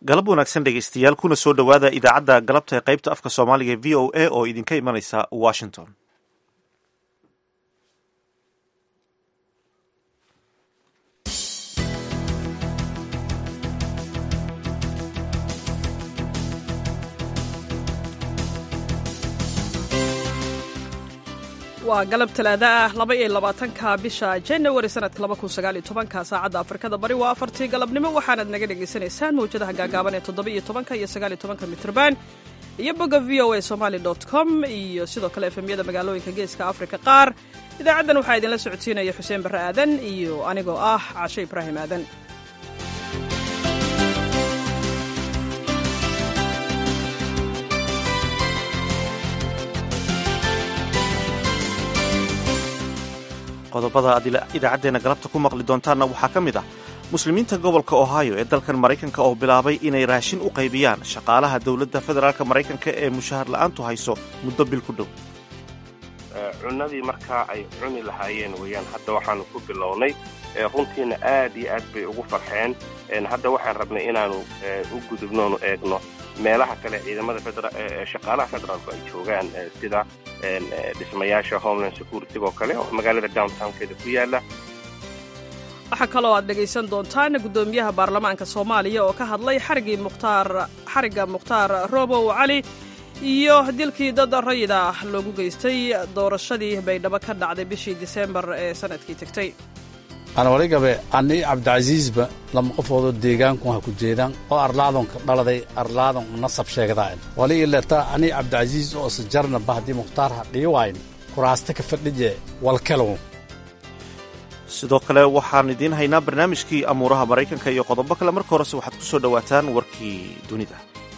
galab wanaagsan dhegaystayaal kuna soo dhowaada idaacadda galabta ee qaybta afka soomaaliga v o a oo idinka imanaysa washington waa galab talaada ah laba iyo labaatanka bisha januari sanadka laba kun sagaal iyo tobanka saacadda afrikada bari waa afartii galabnimo waxaanaad naga dhagaysanaysaan mawjadaha gaagaaban ee toddoba iyo tobanka iyo sagaal iyo tobanka mitrban iyo bogga v o a somaali dot com iyo sidoo kale efemyada magaalooyinka geeska afrika qaar idaacaddan waxaa idinla socodsiinaya xuseen barre aadan iyo anigoo ah cashe ibraahim aadan qodobada aad idaacaddeenna galabta ku maqli doontaanna waxaa ka mid ah muslimiinta gobolka ohio ee dalkan maraykanka oo bilaabay inay raashin u qaybiyaan shaqaalaha dowladda federaalka maraykanka ee mushahar la'aantu hayso muddo bil ku dhow cunadii markaa ay cuni lahaayeen weeyaan hadda waxaanu ku bilownay runtiina aad iyo aad bay ugu farxeen hadda waxaan rabnay inaanu u gudubnoonu eegno meelaha kale ciidamada shaqaalaha federaalku ay joogaan sida dhismayaasha homeland securitygo kale oo magaalada downtownkeeda ku yaala waxaa kaloo aad dhegaysan doontaan guddoomiyaha baarlamaanka soomaaliya oo ka hadlay xarigii mukhtaar xarigga mukhtaar robow cali iyo dilkii dad rayida loogu geystay doorashadii baydhabo ka dhacday bishii diseembar ee sanadkii tegtay anwaligabe ani cabdicasiisba lama qofoodoo deegaanku ha ku jeedaan oo arlaadonka dhaladay arlaadon nasab sheegdaan wali ileta ani cabdicasiis oo sajarnaba haddii mukhtaar ha dhiiwayn kuraaste ka fadhije walkelow sidoo kale waxaan idiin haynaa barnaamijkii amuuraha maraykanka iyo qodobo kale marka horese waxaad ku soo dhowaataan warkii dunida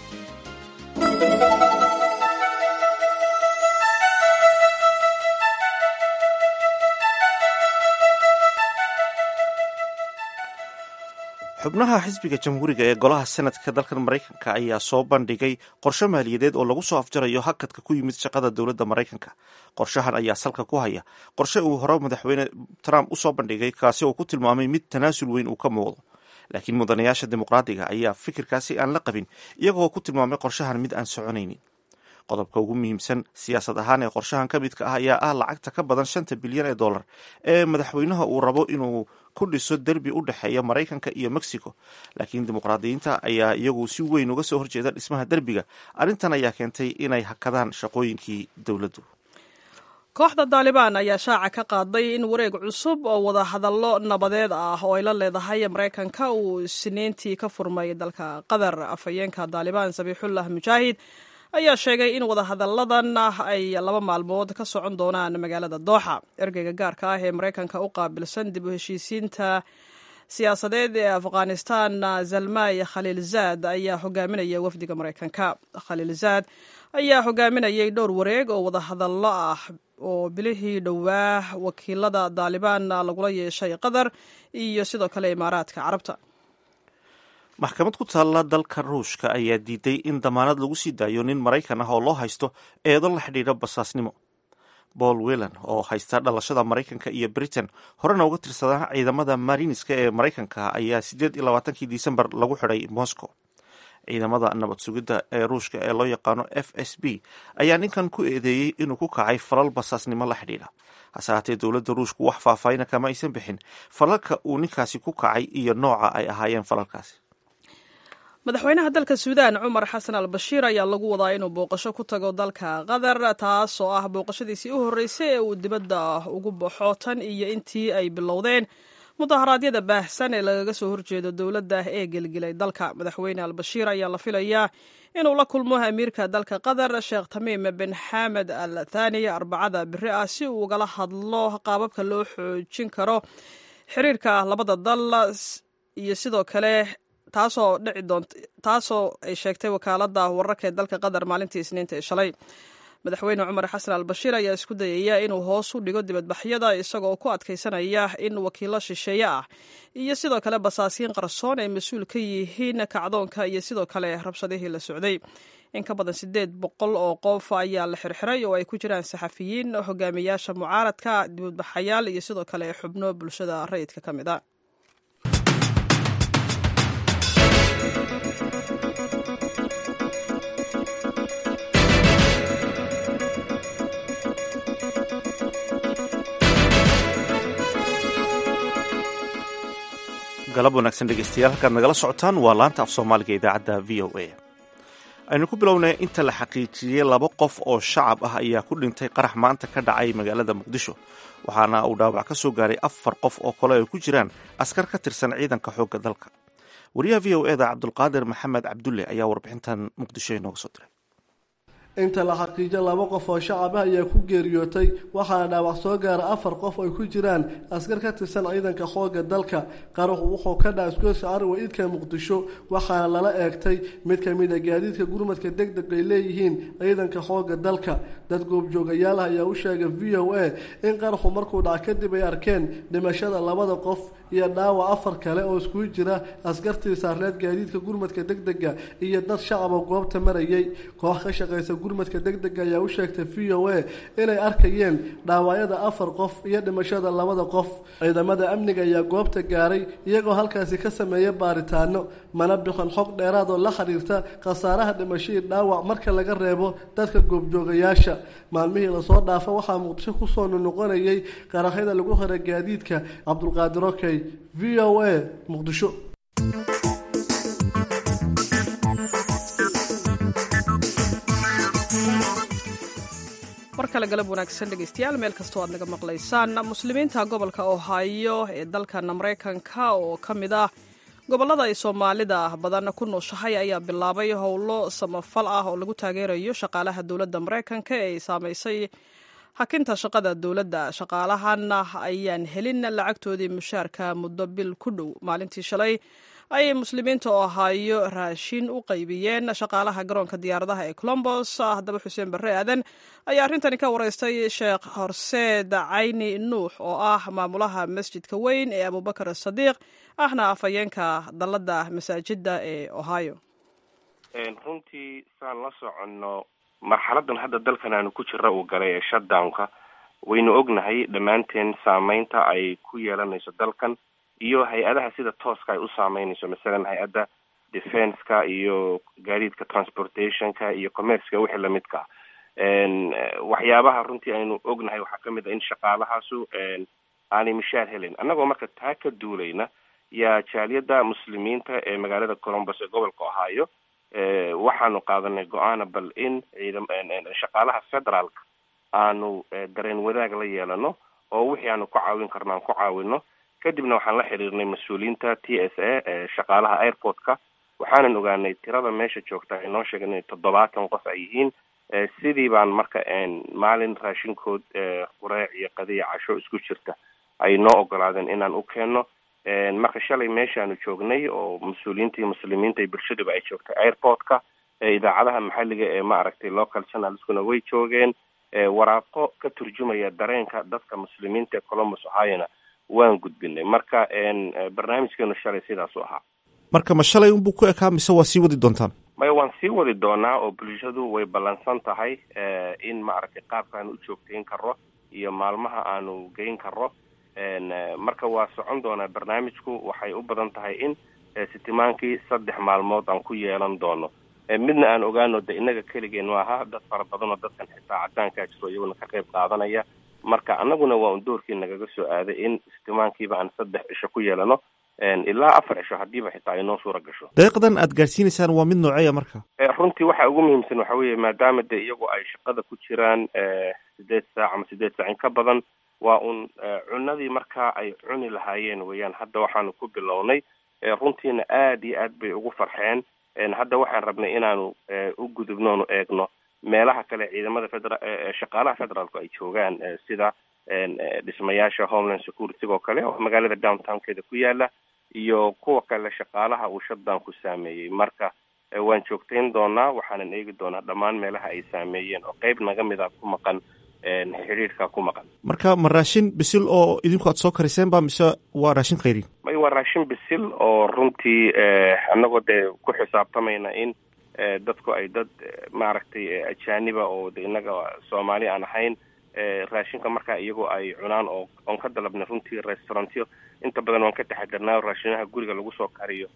xubnaha xisbiga jamhuuriga ee golaha senadka dalkan maraykanka ayaa soo bandhigay qorshe maaliyadeed oo lagu soo afjarayo hakadka ku yimid shaqada dowladda maraykanka qorshahan ayaa salka ku haya qorshe uu hore madaxweyne trump usoo bandhigay kaasi oo ku tilmaamay mid tanaasul weyn uu ka muuqdo laakiin mudanayaasha dimuqraadiga ayaa fikirkaasi aan la qabin iyagoo ku tilmaamay qorshahan mid aan soconaynin qodobka ugu muhiimsan siyaasad ahaan ee qorshahan ka midka ah ayaa ah lacagta ka badan shanta bilyan ee dollar ee madaxweynaha uu rabo inuu ku dhiso derbi u dhexeeya maraykanka iyo mexico laakiin dimuqraadiyiinta ayaa iyagu si weyn uga soo horjeeda dhismaha derbiga arrintan ayaa keentay inay hakadaan shaqooyinkii dowladdu kooxda daalibaan ayaa shaaca ka qaaday in wareeg cusub oo wada hadallo nabadeed ah oo ay la leedahay maraykanka uu isniintii ka furmay dalka qatar afhayeenka daalibaan sabiixullah mujaahid ayaa sheegay in wadahadalladan ay laba maalmood ka socon doonaan magaalada dooxa ergeyga gaarka ah ee maraykanka u qaabilsan dib u heshiisiinta siyaasadeed ee afghanistan zalmay khaliilzaad ayaa hogaaminaya wafdiga maraykanka khaliilzaad ayaa hogaaminayay dhowr wareeg oo wadahadallo ah oo bilihii dhowaa wakiilada daalibaan lagula yeeshay qatar iyo sidoo kale imaaraadka carabta maxkamad ku taalla dalka ruushka ayaa diiday in damaanad lagu sii daayo nin maraykan ah oo loo haysto eedo la xidhiidha basaasnimo paul wellan oo haysta dhalashada maraykanka iyo britain horena uga tirsadaa ciidamada mariniska ee maraykanka ayaa siddeed iyo labaatankii disembar lagu xidhay moscow ciidamada nabad sugidda ee ruushka ee loo yaqaano f s b ayaa ninkan ku eedeeyey inuu ku kacay falal basaasnimo la xidhiidha hase haatee dowladda ruushku wax faahfaahina kama aysan bixin falalka uu ninkaasi ku kacay iyo nooca ay ahaayeen falalkaasi madaxweynaha dalka suudaan cumar xasan al bashiir ayaa lagu wadaa inuu booqasho ku tago dalka qatar taas oo ah booqashadiisii u horreysay ee uu dibadda ugu baxo tan iyo intii ay bilowdeen mudaharaadyada baahsan ee lagaga soo horjeedo dowladda ee gelgelay dalka madaxweyne al bashiir ayaa la filayaa inuu la kulmo amiirka dalka qatar sheekh tamiim bin xamed al thani arbacada biri ah si uu ugala hadlo qaababka loo xoojin karo xiriirka labada dal iyo sidoo kale taasoo dhici doont taasoo ay sheegtay wakaalada wararka ee dalka qatar maalintii isniinta ee shalay madaxweyne cumar xasan al bashiir ayaa isku dayaya inuu hoos u dhigo dibadbaxyada isagoo ku adkaysanaya in wakiilo shisheeye ah iyo sidoo kale basaasiin qarsoon ay mas-uul ka yihiin kacdoonka iyo sidoo kale rabshadihii la socday in ka badan siddeed boqol oo qof ayaa la xirxiray oo ay ku jiraan saxafiyiin hogaamiyaasha mucaaradka dibadbaxayaal iyo sidoo kale xubno bulshada rayidka ka mid a galab wanaagsan dhegeystayaal halkaad nagala socotaan waa laanta af soomaaliga idaacadda v o a aynu ku bilownay inta la xaqiijiyey laba qof oo shacab ah ayaa ku dhintay qarax maanta ka dhacay magaalada muqdisho waxaana uu dhaawac ka soo gaaray afar qof oo kale ay ku jiraan askar ka tirsan ciidanka xoogga dalka wariyaha v o eda cabdulqaadir maxamed cabdulle ayaa warbixintan muqdisho inooga soo diray inta la xaqiijo laba qof oo shacab ah ayaa ku geeriyootay waxaana dhaawac soo gaara afar qof ay ku jiraan askar ka tirsan ciidanka xoogga dalka qaruxu wuxuu ka dhaca isgoyska ariwa idka muqdisho waxaana lala eegtay mid ka mid a gaadiidka gurmadka deg deg ay leeyihiin ciidanka xoogga dalka dad goobjoogayaal ah ayaa u sheegay v o a in qaraxu markuu dhaca kadib ay arkeen dhimashada labada qof iyo dhaawac afar kale oo iskugu jira askartii saarneed gaadiidka gurmadka deg dega iyo dad shacaba goobta marayay koox ka shaqaysa gurmadka deg dega ayaa u sheegtay v o a inay arkayeen dhaawacyada afar qof iyo dhimashada labada qof ciidamada amniga ayaa goobta gaaray iyagoo halkaasi ka sameeya baaritaano mana bixin xog dheeraad oo la xiriirta khasaaraha dhimashadii dhaawac marka laga reebo dadka goobjoogayaasha maalmihii lasoo dhaafa waxaa muqdisho kusoo nunuqonayay qaraxyada lagu xira gaadiidka cabdulqaadir okey v o a muqdisho mar kale galab wanaagsan dhegeystayaal meel kastoo aad naga maqlaysaan muslimiinta gobolka ohio ee dalkan maraykanka oo ka mid ah gobollada ay soomaalida badan ku nooshahay ayaa bilaabay howlo samafal ah oo lagu taageerayo shaqaalaha dowladda maraykanka ee ay saamaysay hakinta shaqada dowladda shaqaalahan ayaan helin lacagtoodii mushaarka muddo bil ku dhow maalintii shalay ayay muslimiinta ohaayo raashin u qaybiyeen shaqaalaha garoonka diyaaradaha ee colombos haddaba xuseen barre aadan ayaa arrintani ka wareystay sheekh horseed cayni nuux oo ah maamulaha masjidka weyn ee abubakar sadiiq ahna afhayeenka dalladda masaajidda ee ohio runtii saan la soconno marxaladan hadda dalkan aanu ku jira uu galay ee shutdownka waynu ognahay dhammaanteen saameynta ay ku yeelanayso dalkan iyo hay-adaha sida tooska ay u saameynayso masalan hay-adda defenska iyo gaadiidka transportationka iyo commerceka wixii lamidka waxyaabaha runtii aynu ognahay waxaa kamid a in shaqaalahaasu aanay mishaar helin annagoo marka taa ka duulayna yaa jaaliyadda muslimiinta ee magaalada colombos ee gobolka ohio waxaanu qaadanay go-aana bal in ciidam shaqaalaha federaalka aanu dareen wadaag la yeelano oo wixii aanu ku caawin karno aan ku caawino kadibna waxaan la xiriirnay mas-uuliyiinta t s a ee shaqaalaha airportka waxaanan ogaanay tirada meesha joogta ay noo sheegeen inay toddobaatan qof ay yihiin sidii baan marka maalin raashinkood qureec iyo qadiya casho isku jirta ay noo ogolaadeen inaan u keenno marka shalay meeshaanu joognay oo mas-uuliyiintii muslimiinta iyo bulshaduba ay joogtay airportka idaacadaha maxalliga ee ma aragtay local channelskuna way joogeen waraaqo ka turjumaya dareenka dadka muslimiinta ee colombos ohiona waan gudbinay marka barnaamijkeenu shalay sidaas u ahaa marka ma shalay unbuu ku ekaa mise waa sii wadi doontaan maya waan sii wadi doonaa oo bulshadu way ballansan tahay in maaragtay qaabkaanu u joogtayn karo iyo maalmaha aanu geyn karo marka waa socon doonaa barnaamijku waxay u badan tahay in sitimaankii saddex maalmood aan ku yeelan doono midna aan ogaano de inaga keligeen maaha dad fara badan oo dadkan xitaa cadaankaa jiro iyaguna ka qayb qaadanaya marka annaguna waa un doorkii nagaga soo aaday in istimaankiiba aan saddex cisho ku yeelano ilaa afar cisho haddiiba xitaa ay noo suura gasho deeqdan aad gaadhsiinaysaan waa mid nooceeya marka runtii waxa ugu muhiimsan waxa weeye maadaama de iyagu ay shaqada ku jiraan sideed saac ama sideed saac in ka badan waa un cunadii markaa ay cuni lahaayeen weeyaan hadda waxaanu ku bilownay runtiina aada iyo aad bay ugu farxeen hadda waxaan rabnay inaanu u gudubno onu eegno meelaha kale ciidamada federa shaqaalaha federaalku ay joogaan sida dhismayaasha homeland security oo kale oo magaalada downtownkeeda ku yaala iyo kuwa kale shaqaalaha uu shutdownku saameeyey marka waan joogtayn doonaa waxaanan eegi doonaa dhammaan meelaha ay saameeyeen oo qeyb naga mid a ku maqan xidhiidhka ku maqan marka ma raashin bisil oo idinku aad soo kariseen ba mise waa raashin khayrin may waa raashin bisil oo runtii annagoo dee ku xisaabtamayna in dadku ay dad maaragtay ajaaniba oo de innaga soomaali aan ahayn raashinka markaa iyagoo ay cunaan oo oon ka dalabnay runtii restaurantyo inta badan waan ka taxadarnaa raashinaha guriga lagu soo kariyo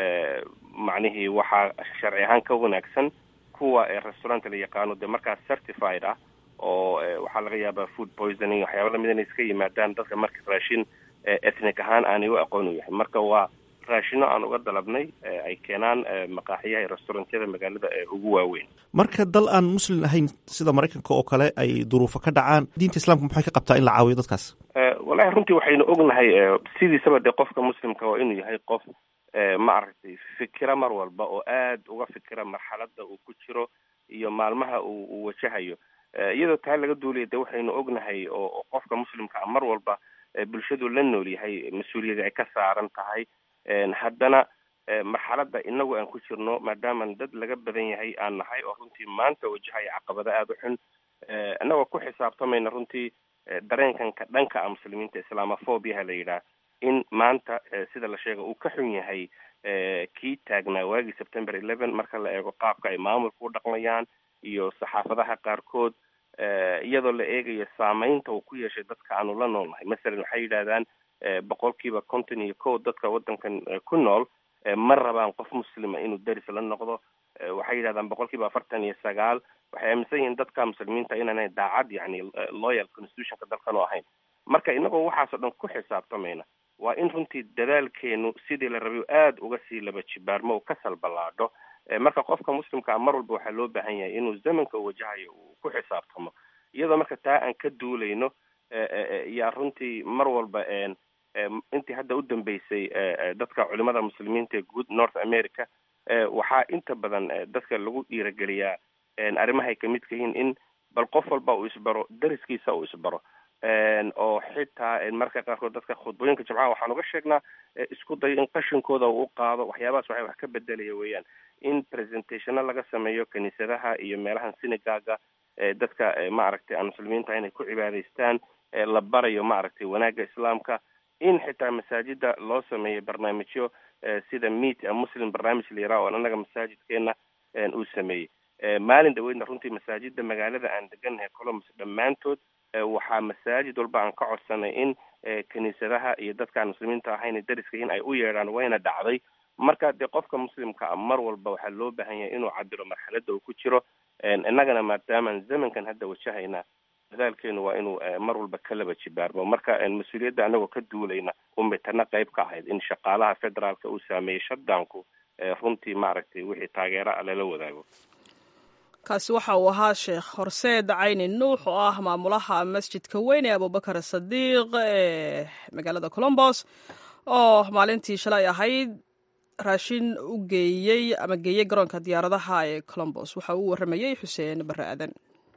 macnihii waxaa sharci ahaan ka wanaagsan kuwa restauranta la yaqaano dee markaa certified ah oo waxaa laga yaabaa food poisoning waxyaaba lamid inay iska yimaadaan dadka marka raashin ethnic ahaan aanay u aqoon u yahay marka waa raashino aan uga dalabnay ay keenaan maqaaxiyaha iyo restaurantyada magaalada ee ugu waaweyn marka dal aan muslim ahayn sida maraykanka oo kale ay duruufo ka dhacaan diinta islaamka maxay ka qabtaa in la caawiyo dadkaas wallahi runtii waxaynu ognahay sidiisaba dee qofka muslimka waa inuu yahay qof ma aragtay fikira mar walba oo aad uga fikira marxalada uu ku jiro iyo maalmaha uu uu wajahayo iyadoo taa laga duulaya de waxaynu ognahay oo qofka muslimka mar walba bulshadu la nool yahay mas-uuliyada ay ka saaran tahay haddana marxalada inagu aan ku jirno maadaaman dad laga badan yahay aan nahay oo runtii maanta wajahaya caqabado aada u xun inagoo ku xisaabtamayna runtii dareenkanka dhanka a muslimiinta islaamophobiaha la yidhaah in maanta sida la sheega uu ka xun yahay kii taagnaa waagii september eleven marka la eego qaabka ay maamulka u dhaqmayaan iyo saxaafadaha qaarkood iyadoo la eegayo saameynta uu ku yeeshay dadka aanu la noolnahay masalan waxay yidhahdaan boqolkiiba konton iyo kow dadka waddankan ku nool ma rabaan qof muslima inuu deris la noqdo waxay yidhahdaan boqolkiiba afartan iyo sagaal waxay aaminsan yihiin dadka muslimiinta inaanay daacad yani loyal constitutionka dalkan u ahayn marka inagoo waxaasoo dhan ku xisaabtamayna waa in runtii dadaalkeenu sidii la rabay aada uga sii laba jibaarmo uu ka salballaadho marka qofka muslimkaa mar walba waxaa loo baahan yahay inuu zamanka u wajahayo uu ku xisaabtamo iyadoo marka taa aan ka duulayno yaa runtii mar walba intii hadda u dambeysay dadka culimada muslimiinta ee guud north america waxaa inta badan dadka lagu dhiirageliyaa arrimahay kamid ka yihiin in bal qof walba uu isbaro dariskiisa uu isbaro oo xitaa marka qaarkood dadka khudbooyinka jimcaha waxaan uga sheegnaa isku dayo in qashinkooda uu qaado waxyaabahaas waxay wax ka bedelaya weeyaan in presentationo laga sameeyo kiniisadaha iyo meelahan sinigaga dadka maaragtay aan muslimiinta inay ku cibaadaystaan la barayo maaragtay wanaagga islaamka in xitaa masaajida loo sameeyo barnaamijyo sida meet a muslim barnaamij la yaraha oo annaga masaajidkeena uu sameeyey maalin dhaweydna runtii masaajida magaalada aan degannahay colombus dhammaantood waxaa masaajid walba aan ka codsanay in kiniisadaha iyo dadkaan muslimiinta ahayn dariska in ay u yeedhaan wayna dhacday marka dee qofka muslimka a mar walba waxaa loo baahan yahay inuu cabiro marxalada uu ku jiro innagana maadaamaan zamankan hadda wajahayna dadaalkeenu waa inuu mar walba ka laba jibaarmo marka mas-uuliyadda anagoo ka duulayna umitana qayb ka ahayd in shaqaalaha federaalka uu saameeyey shutdownku runtii maaragtay wixii taageera a lala wadaago kaasi waxa uu ahaa sheekh horseed cayni nuux oo ah maamulaha masjidka weyn ee abubakar sadiiq ee magaalada colombos oo maalintii shalay ahayd raashin u geeyey ama geeyey garoonka diyaaradaha ee colombos waxa uu warramayey xuseen barre aadan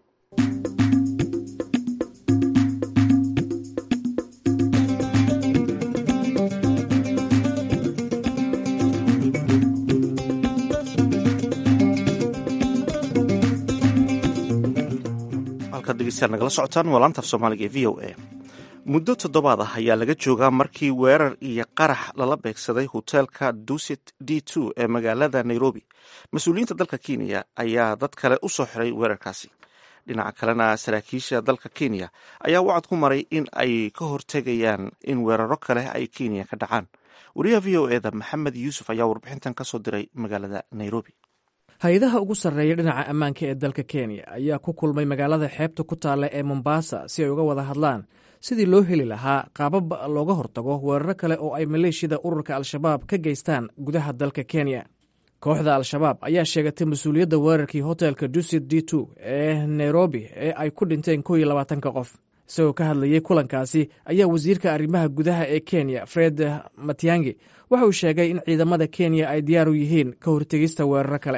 nagala socotaan waa laantaaf soomaaliga ee v o a muddo toddobaad ah ayaa laga joogaa markii weerar iyo qarax lala beegsaday hoteelka dusit d two ee magaalada nairobi mas-uuliyiinta dalka kenya ayaa dad kale u soo xiray weerarkaasi dhinaca kalena saraakiisha dalka kenya ayaa wacad ku maray in ay ka hortegayaan in weeraro kale ay kenya ka dhacaan wariyaha v o eda maxamed yuusuf ayaa warbixintan kasoo diray magaalada nairobi hay-adaha ugu sarreeya dhinaca ammaanka ee dalka kenya ayaa ku kulmay magaalada xeebta ku taalla ee mombasa si ay uga wada hadlaan sidii loo heli lahaa qaabab looga hortago weeraro kale oo ay maleeshiyada ururka al-shabaab ka geystaan gudaha dalka kenya kooxda al-shabaab ayaa sheegatay mas-uuliyadda weerarkii hotelka dusit d two ee nairobi ee ay ku dhinteen kow iyo labaatanka qof isagoo ka hadlayey kulankaasi ayaa wasiirka arrimaha gudaha ee kenya fred matiangi waxa uu sheegay in ciidamada kenya ay diyaar u yihiin ka hortegista weeraro kale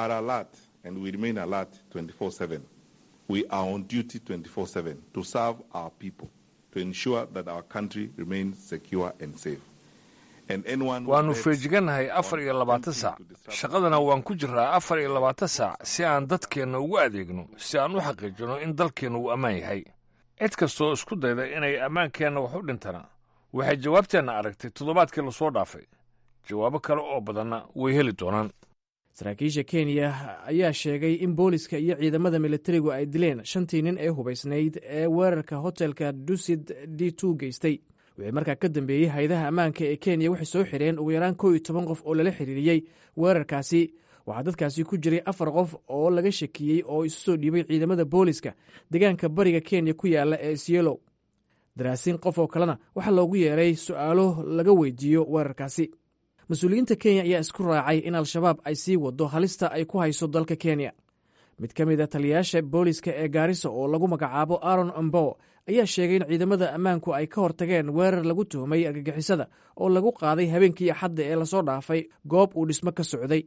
waannu feejigannahay afar iyo labaatan saac shaqadana waan ku jiraa afar iyo labaatan saac si aan dadkeenna ugu adeegno si aan u xaqiijino in dalkeenna uu ammaan yahay cid kastoo isku dayda inay ammaankeenna wax u dhintana waxay jawaabteenna aragtay toddobaadkii lasoo dhaafay jawaabo kale oo badanna way heli doonaan saraakiisha kenya ayaa sheegay in booliska iyo ciidamada militarigu ay dileen shantii nin ee hubaysnayd ee weerarka hotelka dusid d two geystay wixii markaa ka dambeeyey hay-adaha ammaanka ee kenya waxay soo xireen ugu yaraan kow iyo toban qof oo lala xiriiriyey weerarkaasi waxaa dadkaasi ku jiray afar qof oo laga shakiyey oo isu soo dhiibay ciidamada booliska deegaanka bariga kenya ku yaala ee sielow daraasiin qof oo kalena waxaa loogu yeeray su'aalo laga weydiiyo weerarkaasi mas-uuliyiinta kenya ayaa isku raacay in al-shabaab ay sii wado halista ay ku hayso dalka kenya mid ka mid a taliyayaasha booliska ee gaarisa oo lagu magacaabo aron ombo ayaa sheegay in ciidamada ammaanku ay ka hortageen weerar lagu tuhmay argagixisada oo lagu qaaday habeenkii axadda ee lasoo dhaafay goob uu dhismo ka socday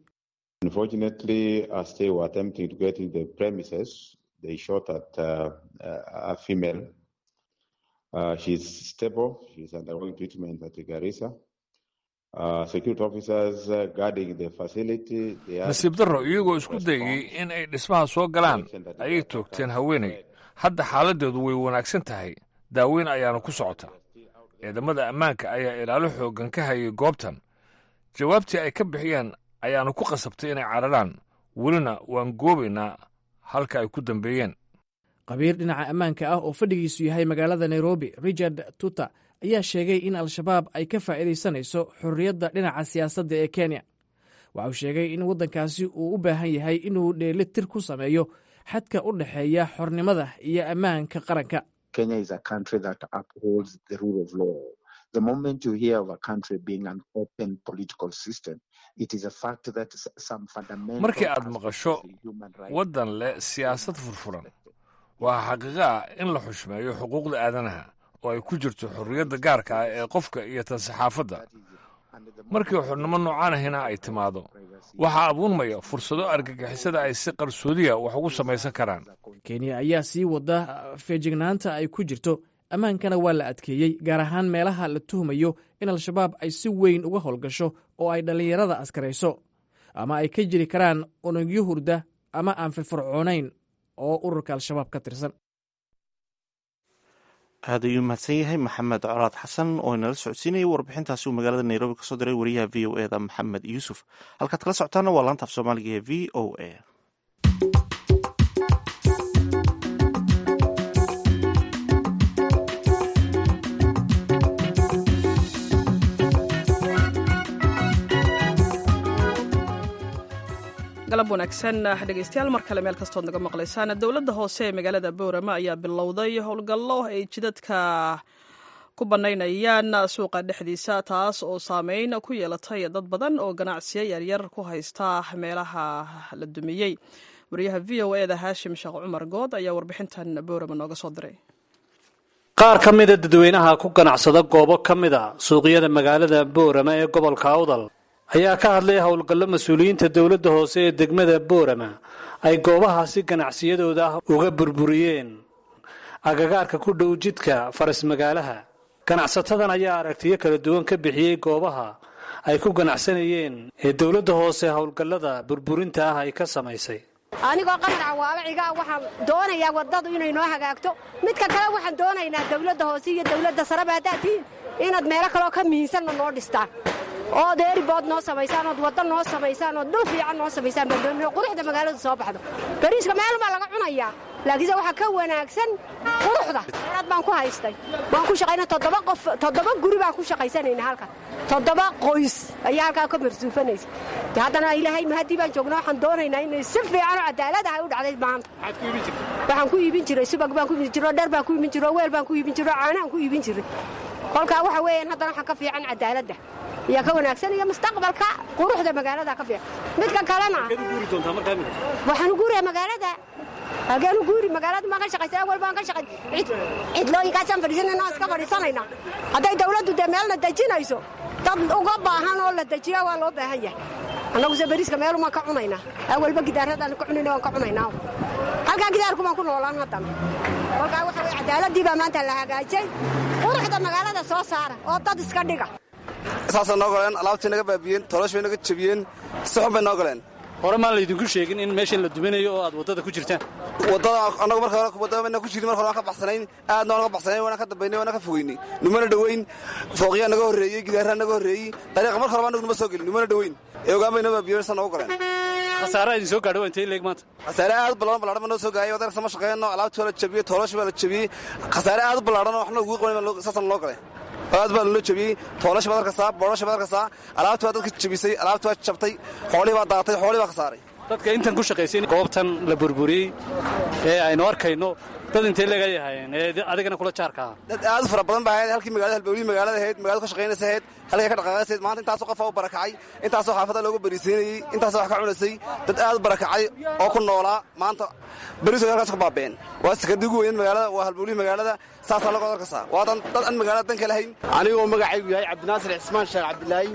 nasiib darro iyagoo isku dayay in ay dhismaha soo galaan ayay toogteen haweenay hadda xaaladdeedu way wanaagsan tahay daaweyn ayaana ku socota ciidamada ammaanka ayaa ilaalo xooggan ka hayay goobtan jawaabtii ay ka bixiyeen ayaana ku qasabtay inay cararaan welina waan goobaynaa halka ay ku dambeeyeen qabiir dhinaca ammaanka ah oo fadhigiisu yahay magaalada nairobi richard tuta ayaa sheegay in al-shabaab ay ka faa'iidaysanayso xorriyadda dhinaca siyaasadda ee kenya waxa uu sheegay in waddankaasi uu u baahan yahay inuu dheeli tir ku sameeyo xadka u dhexeeya xornimada iyo ammaanka qaranka markii aad maqasho waddan leh siyaasad furfuran waa xaqiiqo ah in la xushmeeyo xuquuqda aadanaha oo ay ku jirto xorriyadda gaarka ah ee qofka iyo tan saxaafadda markii xornimo noocaan ahina ay timaado waxaa abuurmaya fursado argagixisada ay si qarsoodiya wax ugu samaysan karaan kenya ayaa sii wada feejignaanta ay ku jirto ammaankana waa la adkeeyey gaar ahaan meelaha la tuhmayo in al-shabaab ay si weyn uga howlgasho oo ay dhallinyarada askarayso ama ay ka jiri karaan unugyo hurda ama aan firfircoonayn oo ururka al-shabaab ka tirsan aad ayuu mahadsan yahay maxamed colaad xasan oo inala socodsiinaya warbixintaasi uu magaalada nairobi kasoo diray wariyaha v o eda maxamed yuusuf halkaad kala socotaana waa laanta af soomaaliga ee v o a galab wanaagsan dhegeystayaal mar kale meel kastood naga maqlaysaan dowladda hoose ee magaalada boorama ayaa bilowday howlgallo ay jidadka ku bannaynayaan suuqa dhexdiisa taas oo saameyn ku yeelatay dad badan oo ganacsiyo yaryar ku haysta meelaha la dumiyey wariyaha v o eda haashim sheekh cumar good ayaa warbixintan boorama nooga soo diray qaar ka mida dadweynaha ku ganacsada goobo ka mida suuqyada magaalada boorama ee gobolka awdal ayaa ka hadlay howlgallo mas-uuliyiinta dowladda hoose ee degmada boorama ay goobahaasi ganacsiyadooda ah uga burburiyeen agagaarka ku dhow jidka faras magaalaha ganacsatadan ayaa aragtiyo kala duwan ka bixiyey goobaha ay ku ganacsanayeen ee dowladda hoose howlgallada burburinta ah ay ka samaysay anigoo qamar cawaalo cigaa waxaan doonayaa waddadu inay noo hagaagto midka kale waxaan doonaynaa dowladda hoose iyo dowladda sareba haddaad tihiin inaad meelo kaleo ka mihisanna noo dhistaan ood eeribood noo samaysaan ood wadda noo samaysaan ood dhul fiican noo samaysaan baan doonaya quruxda magaaladu soo baxdo bariiska meel baa laga cunayaa laakiinse waxaa ka wanaagsan quruxda aad baan ku haystay waan ku shaqayna toddoba qof toddoba guri baan ku shaqaysanayna halkan toddoba qoys ayaa halkaa ka marsuufanaysa haddana ilaahay mahadii baan joogna waxaan doonaynaa inay si fiican oo cadaalad ah ay u dhacday maanta waxaan ku iibin jiray subag baan ku iibin jiray dher baan ku iibin jiray weel baan ku iibin jiray caanaan ku iibin jiray kolkaa waxa weeyaan haddana waxaa ka fiican cadaaladda iyo ka wanaagsan iyo mustaqbalka quruxda magaalada ka fiican midka kalena waxaan guuraya magaalada hageenu guuri magaalada maan ka shaqaysa awal baan ka shaqay cidlooyinkaasaan fadhiisanayna iska fadhiisanayna hadday dawladdu dee meelna dejinayso dad uga baahan oo la dejiya waa loo baahan yahay annaguse bariiska meelumaan ka cunaynaa awalba gidaarradaan ka cunayna waan ka cunaynaa halkaa gidaarku baan ku noolaan haddana kolkaa waxa weye cadaaladii baa maanta la hagaajay quruxda magaalada soo saara oo dad iska dhiga saasay noo goleen alaabtay naga baabiyeen toloosh bay naga jebiyeen si xun bay noo goleen hore maan laydinku sheegin in meeshan la duminayo oo aad waddada ku jirtaan waddada annagu marka hore waddada bayna ku jirin marka hore waan ka baxsanayn aadna waan ka baxsanayn waana ka dambaynay waana ka fogeynay numana dhoweyn fooqyaa naga horreeyey gidaarraa naga horreeyey dariiqa marka hore annagu numa soo gelin numana dhoweyn ee ogaan bay noo baabiyeen sa noogu goleen khasaaraha idin soo gaadho waa intay leeg maanta khasaare aad u ballaaran ballaadhan baa noo soo gaayay wadanka sama shaqeeyno alaabtii waa la jebiyey tooloosh baa la jebiyey khasaare aad u ballaadhan oo waxna ugu qaban saasana loo galay aad baa loo jebiyey toolash baad arkaysaa boodhash baad arkaysaa alaabtii baa dadka jebisay alaabtii baa jabtay xoolihii baa daatay xoolihii baa khasaaray dadka intan ku shaqaysan goobtan la burburiyey ee aynu arkayno dad intay laga yahaayeen ee adigana kula jaarka ah dad aad u fara badan baa ahayd halkii magaalada halbowlihii magaalada ahayd magaalada ka shaqaynaysa ahayd halkay ka dhaqaaqaysayd maanta intaasoo qofa u barakacay intaasoo xaafada looga bariisiinayey intaasoo wax ka cunaysay dad aad u barakacay oo ku noolaa maanta berisood halkaas ka baabeen waa sakadii ugu weyneed magaalada waa halbowlihii magaalada saasaa lagu adarkasaa waa dad aan magaalada danka lahayn anigoo magacaygu yahay cabdinaasir cismaan sheekh cabdilaahi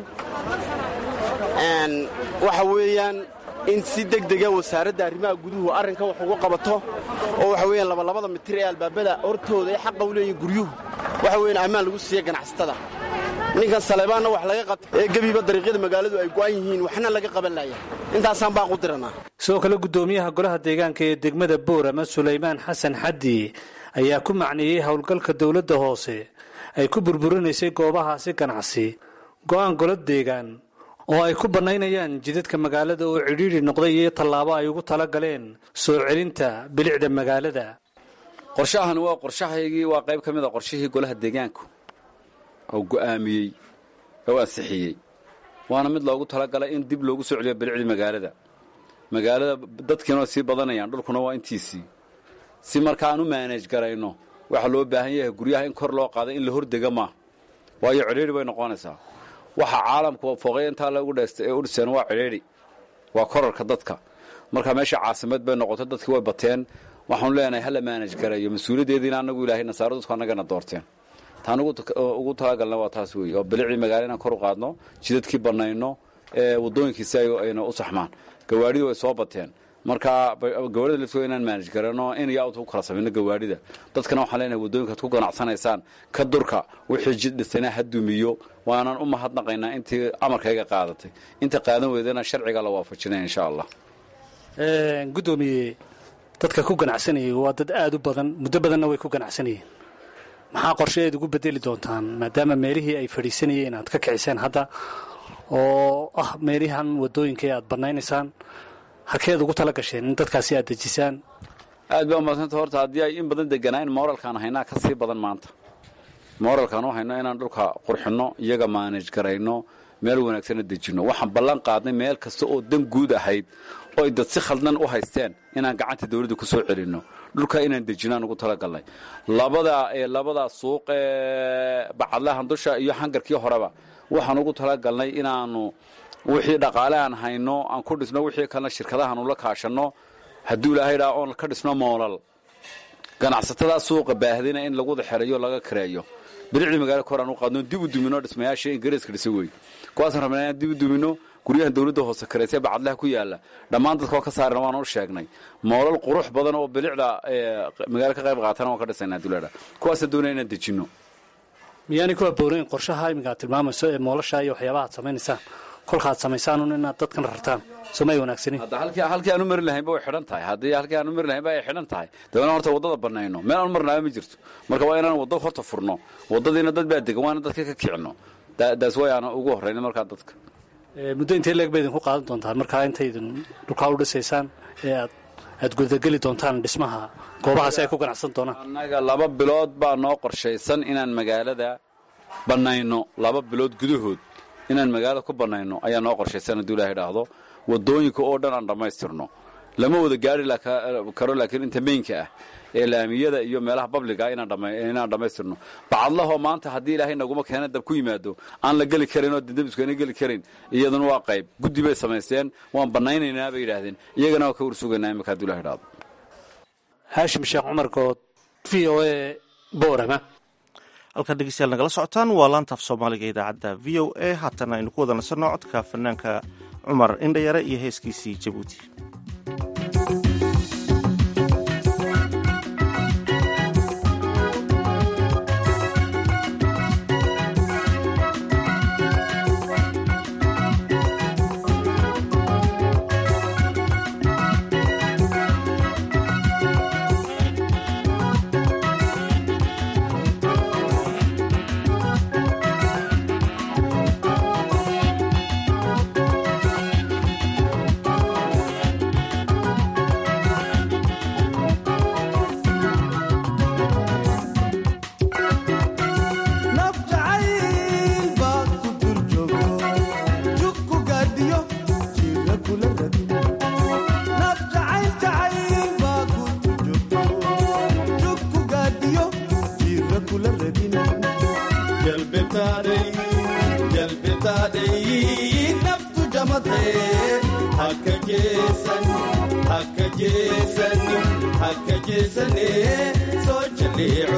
waxa weeyaan in si degdega wasaaradda arrimaha guduhu arrinkan wax uga qabato oo waxa weeyaan labalabada mitir ee albaabada hortooda ay xaqa u leeyihin guryuhu waxa weeyaan ammaan lagu siiya ganacsatada ninkan saleebaanna wax laga qabta ee gebiba dariiqyada magaaladu ay go'an yihiin waxna laga qaban laaya intaasaan baan ku diranaa sidoo kale guddoomiyaha golaha deegaanka ee degmada boorama sulaymaan xasan xaddi ayaa ku macneeyey howlgalka dowladda hoose ay ku burburinaysay goobahaasi ganacsi go'aan golo deegaan oo ay ku bannaynayaan jidadka magaalada oo cidhiidhi noqday iyo tallaabo ay ugu tala galeen soo celinta bilicda magaalada qorshahani waa qorshahaygii waa qayb ka mid a qorshihii golaha deegaanku oo go'aamiyey oo ansixiyey waana mid loogu talagalay in dib loogu soo celiyo bilicdii magaalada magaalada dadkiina waa sii badanayaan dhulkuna waa intiisii si marka aan u maanej garayno waxaa loo baahan yahay guryaha in kor loo qaada in la hordega maa waayo cidhiidhi bay noqonaysaa waxa caalamku fooqya intaa lagu dheestay ee u dhiseen waa cidhiidhi waa korarka dadka marka meesha caasimad bay noqotay dadkii way bateen waxaanu leenahay hala maanaj gareeyo mas-uuliyaddeediina anagu ilaahay nasaaro dadku annagana doorteen taan ugu talagalna waa taas weeye oo bilicdii magaala inaan kor u qaadno jidadkii bannayno ee waddooyinkiisi ayna u saxmaan gawaadhidii way soo bateen marka gawaarida laftooda inaan maanaj garano in iyo out u kala samayno gawaadhida dadkana waxaan leenahay waddooyinkaad ku ganacsanaysaan ka durka wixii jid dhistayna ha dumiyo waanaan u mahadnaqaynaa intii amarkayga qaadatay inta qaadan weydana sharciga la waafajinaya insha allah guddoomiye dadka ku ganacsanayay waa dad aada u badan muddo badanna way ku ganacsanayeen maxaa qorshe eed ugu bedeli doontaan maadaama meelihii ay fadhiisanayeen aad ka kiciseen hadda oo ah meelihan waddooyinka aad banaynaysaan halkeed ugu tala gasheen in dadkaasi aad dejisaan aad baa umadsanta horta haddii ay in badan deganaayn mooralkaan haynaa ka sii badan maanta mooralkaan u hayno inaan dhulka qurxinno iyaga maanaj garayno meel wanaagsana dejinno waxaan ballan qaadnay meel kasta oo dan guud ahayd oo ay dad si khaldan u haysteen inaan gacanta dawladda ku soo celinno dhulka inaan dejinaan ugu talagalnay labada labada suuq ee bacadlahan dusha iyo hangarkii horeba waxaan ugu talagalnay inaanu wixii dhaqaale aan hayno aan ku dhisno wixii kalena shirkadahan ula kaashanno hadduu ilaahay dhaa oon ka dhisno moolal ganacsatada suuqa baahdina in lagu wada xereeyo laga kareeyo bilicdii magaala kor aan u qaadno dib u dumino dhismayaashii ingiriiska dhisa wey kuwaasaan rabnaa inaan dib u dumino guryahan dawladda hoose kareysee bacadlaha ku yaala dhammaan dadka waa ka saarana waan u sheegnay moolal qurux badan oo bilicda magaalo ka qayb qaatana waan ka dhisayna duleedha kuwaasaan doonaya inaan dejinno miyaanay ku aboonayn qorshaha iminka aad tilmaamayso ee moolasha iyo waxyaabaha aad samaynaysaan kolkaaad samaysaanun inaad dadkan rartaan soo may wanaagsanin hadda halkii halkii aan u mari lahaynba way xidhan tahay haddii halkii aan u mari lahaynba ay xidhan tahay dabeena horta waddada bannayno meel aan marnaaba ma jirto marka waa inaan waddo horta furno waddadiina dad baa degan waana dadka ka kicinno daas way aan ugu horrayna markaa dadka muddo intee leeg ba idinku qaadan doontaan markaa intaydin dhulkaa u dhisaysaan ee aad aad gudageli doontaan dhismaha goobahaasi ay ku ganacsan doonaan annaga laba bilood baa noo qorshaysan inaan magaalada bannayno laba bilood gudahood inaan magaalada ku bannayno ayaa noo qorshaysan hadduu ilahay dhaahdo waddooyinka oo dhan aan dhammaystirno lama wada gaari karo laakiin inta meynka ah ee laamiyada iyo meelaha babliga inaan dhammaystirno bacadlahoo maanta haddii ilaahay naguma keena dab ku yimaado aan la geli karin oo dendabisku ayna geli karin iyaduna waa qayb guddi bay samaysteen waan bannaynaynaa bay yidhaahdeen iyagana waa ka warsugaynaa imika hadduu ilahay dhaahdo haashim sheekh cumar good v o e boorama halkaan dhegeystayaal nagala socotaan waa laantaaf soomaaliga idaacadda v o a haatana aynu ku wada nasanno codka fanaanka cumar indhayare iyo heeskiisii jabuuti jamatay haka jeesan haka jeesan haka jeesane soo jaleeco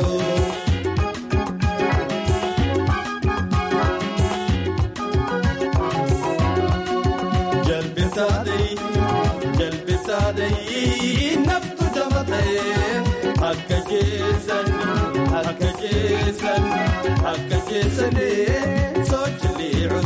jalbisaaday jalbisaaday naftu jamatay haka jeesan haka jeesan haka jeesane soo jaleeco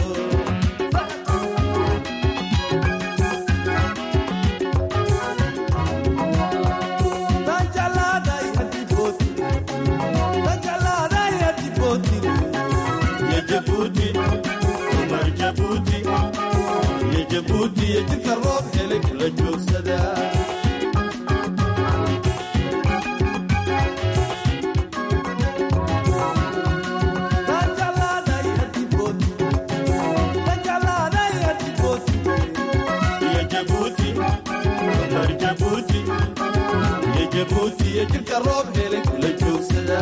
jabuuti iyo jidka roob helay kula joogsada jabuuti iyo jidka roob helay kula joogsada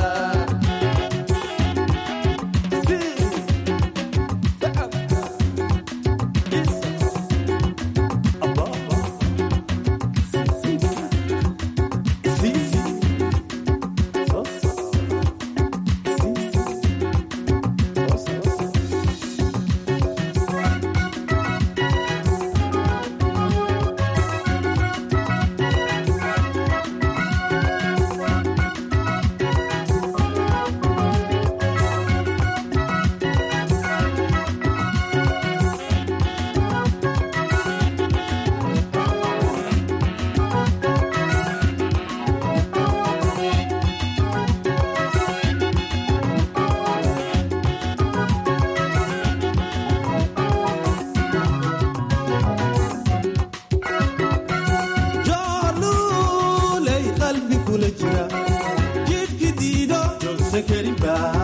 jooluley qalbi kula jira jidki diido joogsan karin baa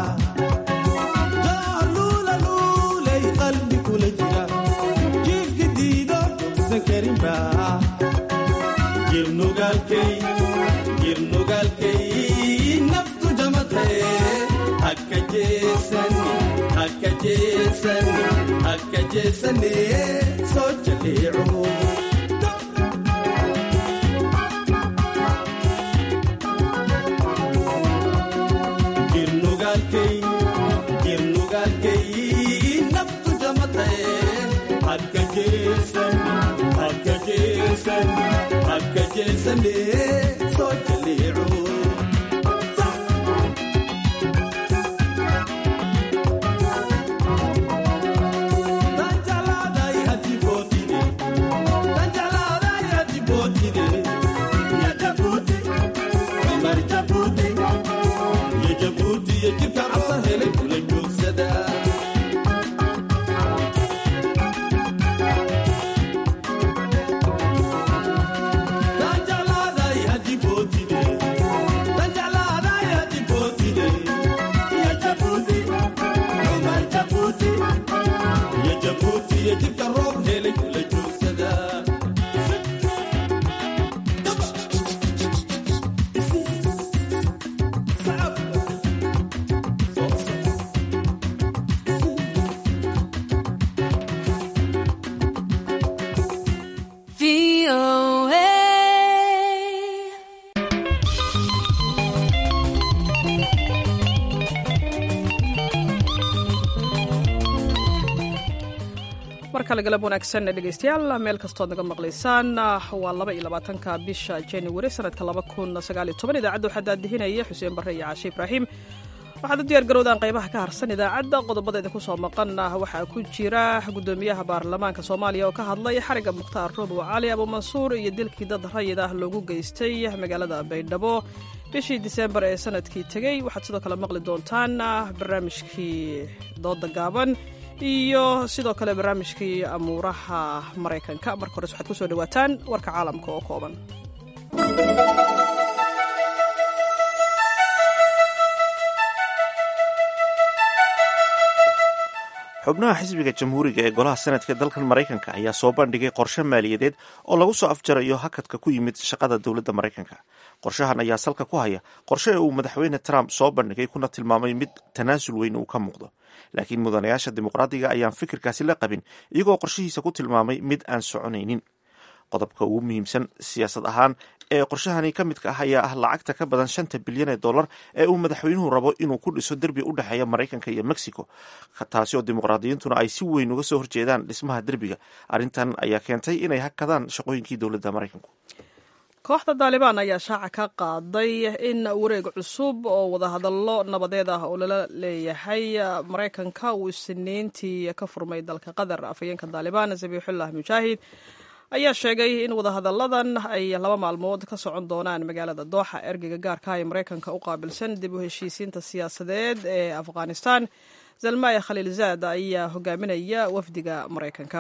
joolulaluley qalbi kula jira jidki diido joogsan karin baa jirnugaalkay jirnugaalkay naftu jamatay hakka jeesan hakka jeesan hakka jeesane soo jaleeco jirnugaalkay jirnugaalkay naftu jamatay hakka jeesan hakka jeesan hakka jeesane soo jaleeco Tanjalaaday hadi bootide, tanjalaaday hadi bootide, ya Jabuuti, imar Jabuuti, ya Jabuuti ya jirka cabsa helay kula joogsada. Tanjalaaday hadi bootide, tanjalaaday hadi bootide, ya Jabuuti, imar Jabuuti. ya jabuuti iyo jidka roob helay kula joogsada mar kale galab wanaagsan dhegeystayaal meel kastood naga maqlaysaan waa laba iyo labaatanka bisha january sanadka laba kun sagaal iyo toban idaacadda waxaa daadihinaya xuseen barre iyo caashe ibraahim waxaad u diyaar garowdaan qaybaha ka harsan idaacadda qodobada idinku soo maqan waxaa ku jira gudoomiyaha baarlamaanka soomaaliya oo ka hadlay xariga mukhtaar robow cali abuumansuur iyo dilkii dad rayid ah loogu geystay magaalada baydhabo bishii diseembar ee sanadkii tegey waxaad sidoo kale maqli doontaan barnaamijkii dooda gaaban iyo sidoo kale barnaamijkii amuuraha maraykanka marka hores waxaad ku soo dhawaataan warka caalamka oo kooban xubnaha xisbiga jamhuuriga ee golaha senadka dalkan maraykanka ayaa soo bandhigay qorshe maaliyadeed oo lagu soo afjarayo hakadka ku yimid shaqada dowladda maraykanka qorshahan ayaa salka ku haya qorshe uu madaxweyne trump soo bandhigay kuna tilmaamay mid tanaasul weyn uu ka muuqdo laakiin mudanayaasha dimuqraadiga ayaan fikirkaasi la qabin iyagoo qorshihiisa ku tilmaamay mid aan soconaynin qodobka ugu muhiimsan siyaasad ahaan ee qorshahani ka midka ah ayaa ah lacagta ka badan shanta bilyan ee dollar ee uu madaxweynuhu rabo inuu ku dhiso derbi u dhexeeya maraykanka iyo mexico taasi oo dimuqraadiyiintuna ay si weyn uga soo horjeedaan dhismaha derbiga arrintan ayaa keentay inay hakadaan shaqooyinkii dowladda maraykanku kooxda daalibaan ayaa shaaca ka qaaday in wareeg cusub oo wadahadallo nabadeed ah oo lala leeyahay maraykanka uu isniintii ka furmay dalka qatar afhayeenka daalibaan zabiixullah mujaahid ayaa sheegay in wadahadalladan ay laba maalmood ka socon doonaan magaalada dooxa ergeyga gaarka ee maraykanka u qaabilsan dib u heshiisiinta siyaasadeed ee afghanistan zalmaya khaliilzaad ayaa hogaaminaya wafdiga maraykanka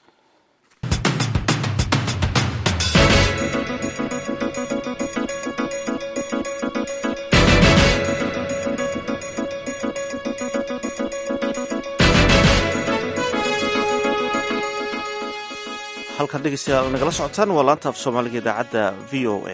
halkan dhegeystayaal nagala socotaan waa laanta af soomaaliga idaacadda v o a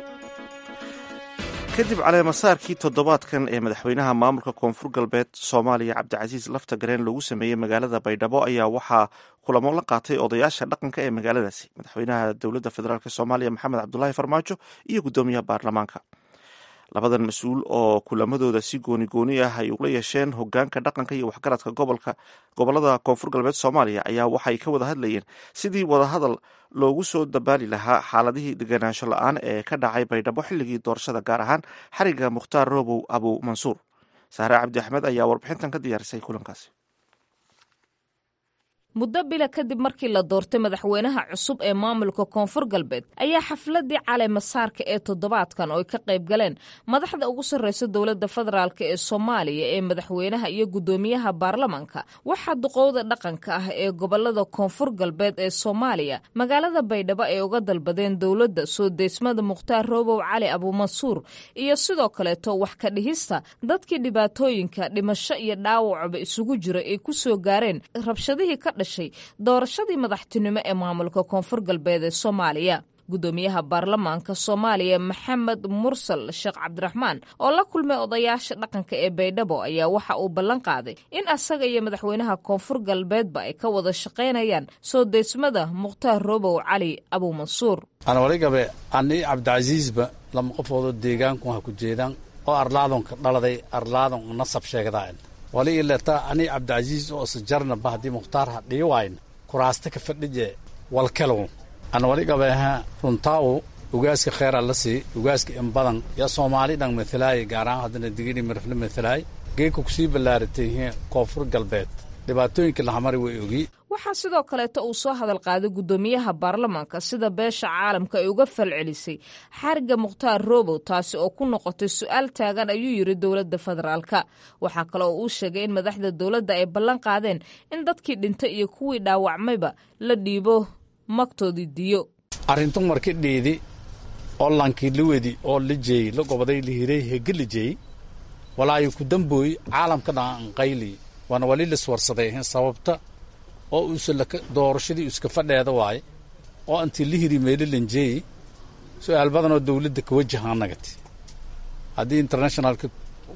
kadib caleemasaarkii toddobaadkan ee madaxweynaha maamulka koonfur galbeed soomaaliya cabdicasiis lafta gareen loogu sameeyey magaalada baydhabo ayaa waxaa kulamo la qaatay odayaasha dhaqanka ee magaaladaasi madaxweynaha dowladda federaalk soomaaliya maxamed cabdulaahi farmaajo iyo guddoomiyaha baarlamaanka labadan mas-uul oo kulamadooda si gooni gooni ah ay ula yeesheen hogaanka dhaqanka iyo waxgaradka gobolka gobolada koonfur galbeed soomaaliya ayaa waxay ka wada hadlayeen sidii wadahadal loogu soo dabaali lahaa xaaladihii deganaansho la-aan ee ka dhacay baydhabo xilligii doorashada gaar ahaan xariga mukhtaar robow abu mansuur saare cabdi axmed ayaa warbixintan ka diyaarisay kulankaasi muddo bila kadib markii la doortay madaxweynaha cusub ee maamulka koonfur galbeed ayaa xafladii caleemasaarka ee toddobaadkan oo ay ka qayb galeen madaxda ugu sarreysa dowladda federaalk ee soomaaliya ee madaxweynaha iyo guddoomiyaha baarlamanka waxaa duqowda dhaqanka ah ee gobolada koonfur galbeed ee soomaaliya magaalada baydhabo ay uga dalbadeen dowladda soo deysmada mukhtaar roobow cali abuumansuur iyo sidoo kaleeto wax ka dhihista dadkii dhibaatooyinka dhimasho iyo dhaawacba isugu jira ay ku soo gaareen rabshadihii ka doorashadii madaxtinimo ee maamulka koonfur galbeed ee soomaaliya guddoomiyaha baarlamaanka soomaaliya maxamed mursal sheekh cabdiraxmaan oo la kulmay odayaasha dhaqanka ee baydhabo ayaa waxa uu ballan qaaday in asaga iyo madaxweynaha koonfur galbeedba ay ka wada shaqaynayaan soo deysmada mukhtaar robow cali abuumansuur anwaligabe ani cabdicasiisba lama qofoodoo deegaanku ha ku jeedaan oo arlaadonka dhaladay arlaadon nasab sheegdaan wali ileta ani cabdicasiis oo sajarnaba haddii mukhtaar ha dhii wayn kuraasta ka fadhije walkelow an wali gabeeha runtaawu ugaaska kheyra la sii ugaaska in badan yaa soomaali dhan matalaay gaaraan haddana digini mirifle matalaay geeka kusii ballaaratay koonfur galbeed dhibaatooyinka lahamari way ogi waxaa sidoo kaleeto uu soo hadal qaaday guddoomiyaha baarlamaanka sida beesha caalamka ay uga falcelisay xariga mukhtaar robow taasi oo ku noqotay su-aal taagan ayuu yidhi dowladda federaalka waxaa kale oo uu sheegay in madaxda dowladda ay ballan qaadeen in dadkii dhintay iyo kuwii dhaawacmayba la dhiibo magtoodii diyo arrintu marki dhiidi oo lankii la wedi oo la jeeyey la gobaday la hiray hege la jeeyey walaayo ku dambooy caalamka dhan anqayli waana wali liswarsaday ahayn sababta oo uuse doorashadii iska fadheeda waaye oo intii la hiri meeli lanjeeyi su-aal badanoo dawladda ka wajahaanagati haddii internationalka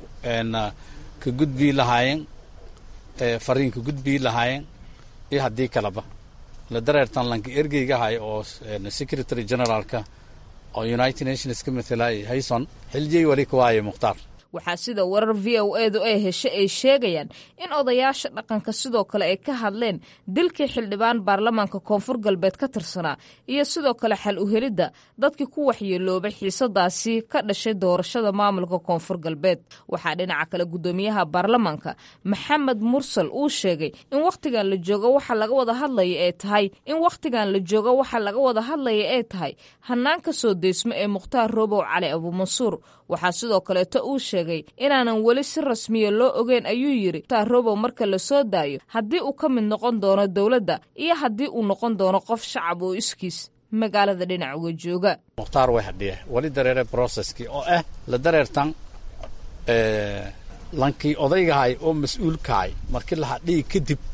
ka gudbii lahaayeen fariin ka gudbii lahaayeen iyo haddii kaleba la dareertan lanka ergeyga ahay oo secretary generaalka oo united nations ka matalaayay hayson xiljey wali ka waaye mukhtaar waxaa sida warar v o edu ay heshay ay sheegayaan in odayaasha dhaqanka sidoo kale ay ka hadleen dilkii xildhibaan baarlamaanka koonfur galbeed ka tirsanaa iyo sidoo kale xal u helidda dadkii ku waxyeeloobay xiisadaasi ka dhashay doorashada maamulka koonfur galbeed waxaa dhinaca kale guddoomiyaha baarlamaanka maxamed mursal uu sheegay in wakhtigan la joogo waxa laga wada hadlaya ee tahay in wakhtigan la joogo waxa laga wada hadlaya ee tahay hanaanka soo deysmo ee mukhtaar robow cali abuumansuur waxaa sidoo kaleeto uu sheegay inaanan weli si rasmiya loo ogeyn ayuu yidhi mukhtaar robow marka la soo daayo haddii uu ka mid noqon doono dowladda iyo haddii uu noqon doono qof shacab oo iskiis magaalada dhinac uga jooga mukhtaar way hadhiya wali dareere broceskii oo ah la dareertan lankii odaygahay oo mas-uulkahay markii la hadhiyi kadib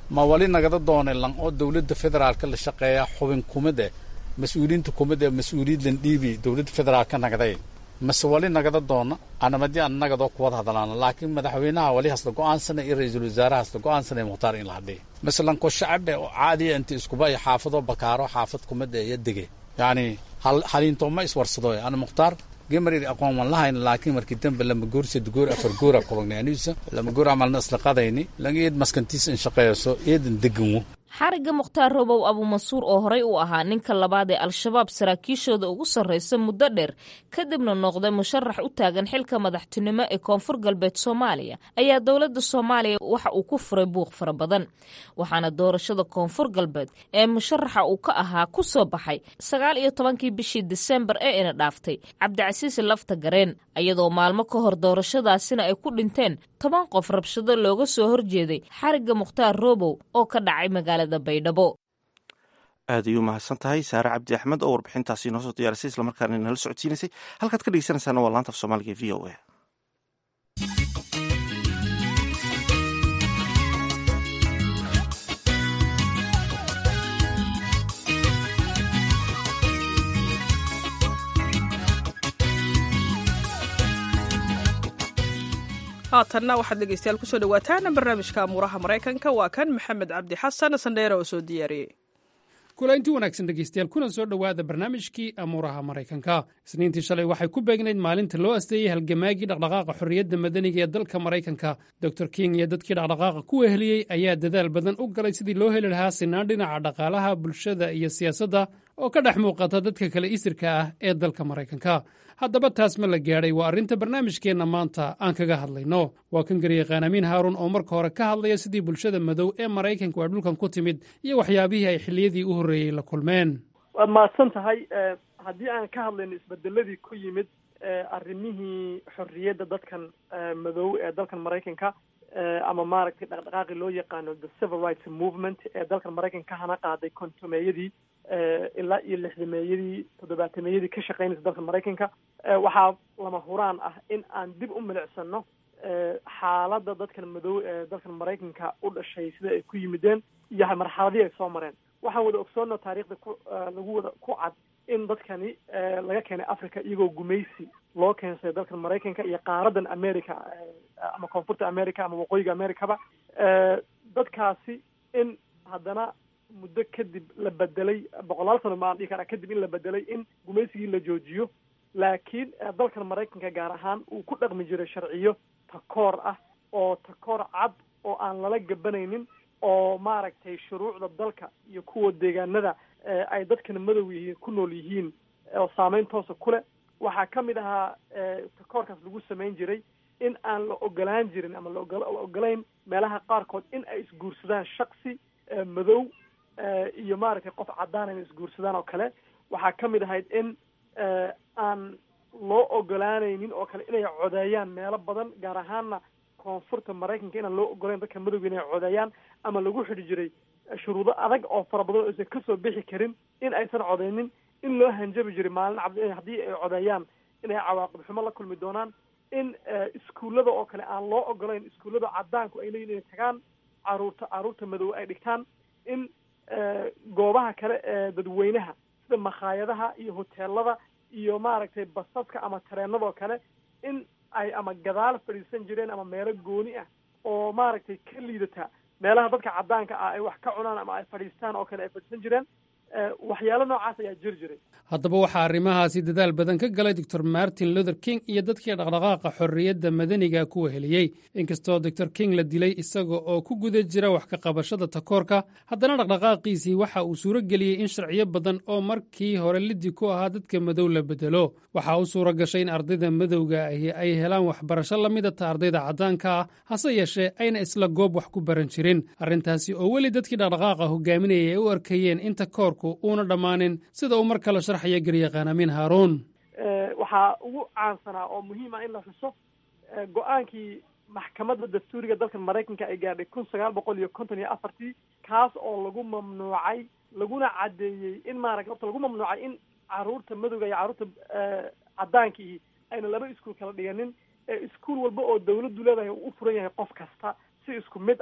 ma wali nagada doone lan oo dowladda federaalka la shaqeeya xubin kumid eh mas-uuliyiinta kumid ee mas-uuliyad lan dhiibi dowladda federaalka nagday mase wali nagada doona anamadii aan nagadoo kuwada hadlaana laakiin madaxweynaha wali hasla go-aansana iyo ra-iisul wasaaraha hasla go-aansana mukhtaar in la hadhiya masalanko shacabe oo caadiya inta iskuba iyo xaafadoo bakaaro xaafad kumida iyo dege yacni haliinto ma iswarsado ana mukhtaar gemarir aqoon wan lahayna laakiin markii dambe lama goor sed goor afar goora kubagnay aniisa lama goor amalna isla qadayni lan eed maskantiis in shaqeeyso eedan deganwo xarigga mukhtaar robow abuumansuur oo horey u ahaa ninka labaad ee al-shabaab saraakiishooda ugu sarraysa muddo dheer kadibna noqday musharax u taagan xilka madaxtinimo ee koonfur galbeed soomaaliya ayaa dowladda soomaaliya waxa uu ku furay buuq fara badan waxaana doorashada koonfur galbeed ee musharaxa uu ka ahaa ku soo baxay sagaal iyo tobankii bishii disembar ee ina dhaaftay cabdicasiis lafta gareen iyadoo maalmo ka hor doorashadaasina ay ku dhinteen toban qof rabshado looga soo horjeeday xarigga mukhtaar robow oo ka dhacay magaalada baydhabo aad ayuu mahadsan tahay saare cabdi axmed oo warbixintaasi noo soo diyaarisay islamarkaana nala socodsiinaysay halkaad ka dhegeysanaysaana waa laanta af soomaaliga v o a haatanna waxaad dhegeystayaal kusoo dhawaataan barnaamijka amuuraha maraykanka waa kan maxamed cabdi xasan sandheere oo soo diyaariyey kulaynti wanaagsan dhegeystayaal kuna soo dhowaada barnaamijkii amuuraha maraykanka isniintii shalay waxay ku beegnayd maalinta loo asteeyey halgamaagii dhaqdhaqaaqa xorriyadda madaniga ee dalka maraykanka dor king iyo dadkii dhaqdhaqaaqa ku weheliyey ayaa dadaal badan u galay sidii loo heli lahaa sinaan dhinaca dhaqaalaha bulshada iyo siyaasadda oo ka dhex muuqata dadka kale isirka ah ee dalka maraykanka haddaba taas ma la gaadhay waa arrinta barnaamijkeenna maanta aan kaga hadlayno waa kan garyaqaan amiin haaruun oo marka hore ka hadlaya sidii bulshada madow ee maraykanku ay dhulkan ku timid iyo waxyaabihii ay xilliyadii u horreeyey la kulmeen waad mahadsan tahay haddii aan ka hadlayno isbedeladii ku yimid arrimihii xorriyadda dadkan madow ee dalkan maraykanka ama maaragtay dhaqdhaqaaqi loo yaqaano the civil rights movement ee dalkan maraykanka hana qaaday kontomeeyadii ilaa iyo lixdameeyadii toddobaatameyadii ka shaqeynaysa dalka maraykanka waxaa lama huraan ah in aan dib u milicsano xaaladda dadkan madow ee dalkan maraykanka u dhashay sida ay ku yimideen iyo marxaladii ay soo mareen waxaan wada ogsoonna taariikhda ku lagu wada ku cad in dadkani laga keenay africa iyagoo gumaysi loo keensaday dalkan maraykanka iyo qaaradan america ama koonfurta america ama waqooyiga americaba dadkaasi in haddana muddo kadib la bedelay boqolaal sano maan dhihi karaa kadib in la bedelay in gumaysigii la joojiyo laakiin dalkan maraykanka gaar ahaan uu ku dhaqmi jiray sharciyo takoor ah oo takoor cad oo aan lala gabanaynin oo maaragtay shuruucda dalka iyo kuwa deegaanada ay dadkan madow yihiin ku nool yihiin oo saameyn toosa ku leh waxaa ka mid ahaa takoorkaas lagu samayn jiray in aan la ogolaan jirin ama laola ogolayn meelaha qaarkood in ay isguursadaan shaksi madow iyo maaragtay qof caddaan inay isguursadaan oo kale waxaa ka mid ahayd in aan loo ogolaanaynin oo kale inay codeeyaan meelo badan gaar ahaanna koonfurta maraykanka inaan loo ogolayn dadka madowga inay codeeyaan ama lagu xidhi jiray shuruudo adag oo fara badan oo aysan kasoo bixi karin in aysan codeynin in loo hanjabi jiray maalin cabdi haddii ay codeeyaan inay cawaaqib xumo la kulmi doonaan in iskuullada oo kale aan loo ogolayn iskuullada caddaanku ay leeyihin inay tagaan caruurta caruurta madow ay dhigtaan in goobaha kale ee dadweynaha sida makhaayadaha iyo hoteelada iyo maaragtay basaska ama tareenadoo kale in ay ama gadaal fadhiisan jireen ama meelo gooni ah oo maaragtay ka liidata meelaha dadka caddaanka ah ay wax ka cunaan ama ay fadhiistaan oo kale ay fadhiisan jireen waxyaalo noocaas ayaa jiri jiray haddaba waxaa arrimahaasi dadaal badan ka galay doctor martin luther king iyo dadkii dhaqdhaqaaqa xorriyadda madaniga ku weheliyey inkastoo doctor king la dilay isaga oo ku guda jira wax ka qabashada takoorka haddana dhaqdhaqaaqiisii waxa uu suuro geliyey in sharciyo badan oo markii hore liddi ku ahaa dadka madow la bedelo waxaa u suura gashay in ardayda madowga ahi ay helaan waxbarasho la midata ardayda caddaanka ah hase yeeshee ayna isla goob wax ku baran jirin arrintaasi oo weli dadkii dhaqdhaqaaqa hogaaminayay ay u arkayeen in takoorku uuna dhammaanin sida uu mar kale sharxaya garyaqaan amiin haaruun waxaa ugu caansanaa oo muhiim ah in la xuso go-aankii maxkamadda dastuuriga dalkan maraykanka ay gaadhay kun sagaal boqol iyo konton iyo afartii kaas oo lagu mamnuucay laguna caddeeyey in maaragta horta lagu mamnuucay in caruurta madowga iyo carruurta caddaankiihi ayna laba iskuol kala dhiganin ee iskuol walba oo dawladdu leedahay uu u furan yahay qof kasta si isku mid ah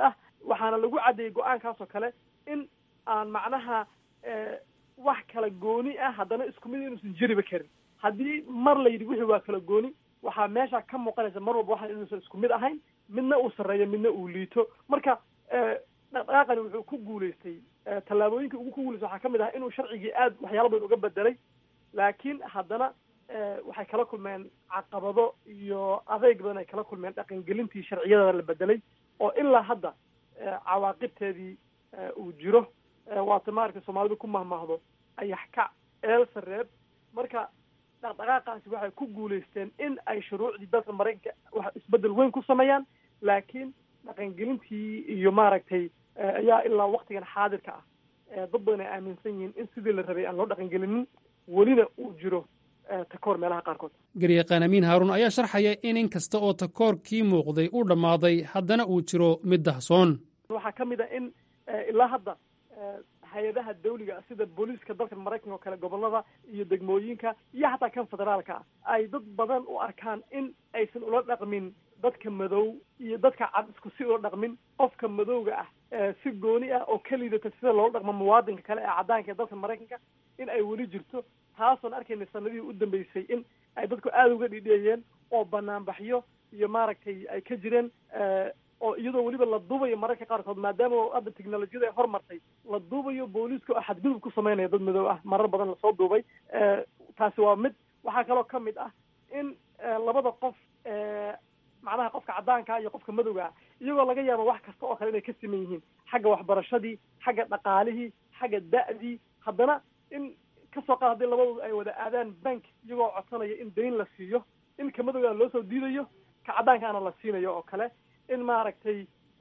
waxaana lagu caddeeyey go-aankaasoo kale in aan macnaha wax kala gooni ah haddana isku mid inuusan jiriba karin haddii mar la yidhi wixii waa kala gooni waxaa meesha ka muuqanaysa mar walba waxaan inuusan isku mid ahayn midna uu sarreeyo midna uu liito marka dhaqdhaqaaqani wuxuu ku guulaystay tallaabooyinkii ugu ku guulaystay waxaa ka mid ah inuu sharcigii aad waxyaala badan uga bedelay laakiin haddana waxay kala kulmeen caqabado iyo adeyg badan ay kala kulmeen dhaqangelintii sharciyada la bedelay oo ilaa hadda cawaaqibteedii uu jiro waata maaragtay soomaalidu ku mahmahdo ayax kac eel sareeb marka dhaqdhaqaaqaasi waxay ku guulaysteen in ay shuruucdii dalka maraykanka wax isbedel weyn ku sameeyaan laakiin dhaqangelintii iyo maaragtay ayaa ilaa waktigan xaadirka ah dad badan ay aaminsan yihiin in sidii la rabay aan loo dhaqangelinin welina uu jiro takoor meelaha qaarkood garyaqaan amiin haaruun ayaa sharxaya in in kasta oo takoorkii muuqday uu dhammaaday haddana uu jiro mid dahsoon waxaa ka mid a in ilaa hadda hay-adaha dawliga sida booliiska dalka maraykanka oo kale gobolada iyo degmooyinka iyo xataa kan federaalka ah ay dad badan u arkaan in aysan ula dhaqmin dadka madow iyo dadka cad isku si ula dhaqmin qofka madowga ah si gooni ah oo ka liidata sida loola dhaqmo muwaadinka kale ee caddaanka ee dalka maraykanka in ay weli jirto taasoon arkayna sanadihii u dambeysay in ay dadku aada uga dhidheeyeen oo banaanbaxyo iyo maaragtay ay ka jireen oo iyadoo weliba la duubayo mararka qaarkood maadaama hadda technolojiyada ay hormartay la duubayo booliiska oo xadgudub ku sameynaya dad madow ah marar badan lasoo duubay taasi waa mid waxaa kaloo ka mid ah in labada qof macnaha qofka caddaanka iyo qofka madowga ah iyagoo laga yaabo wax kasta oo kale inay ka siman yihiin xagga waxbarashadii xagga dhaqaalihii xagga da'dii haddana in kasoo qaad haddii labadooda ay wada aadaan bank iyagoo codsanaya in dayn la siiyo in ka madowgaana loo soo diidayo ka caddaankaana la siinayo oo kale in maaragtay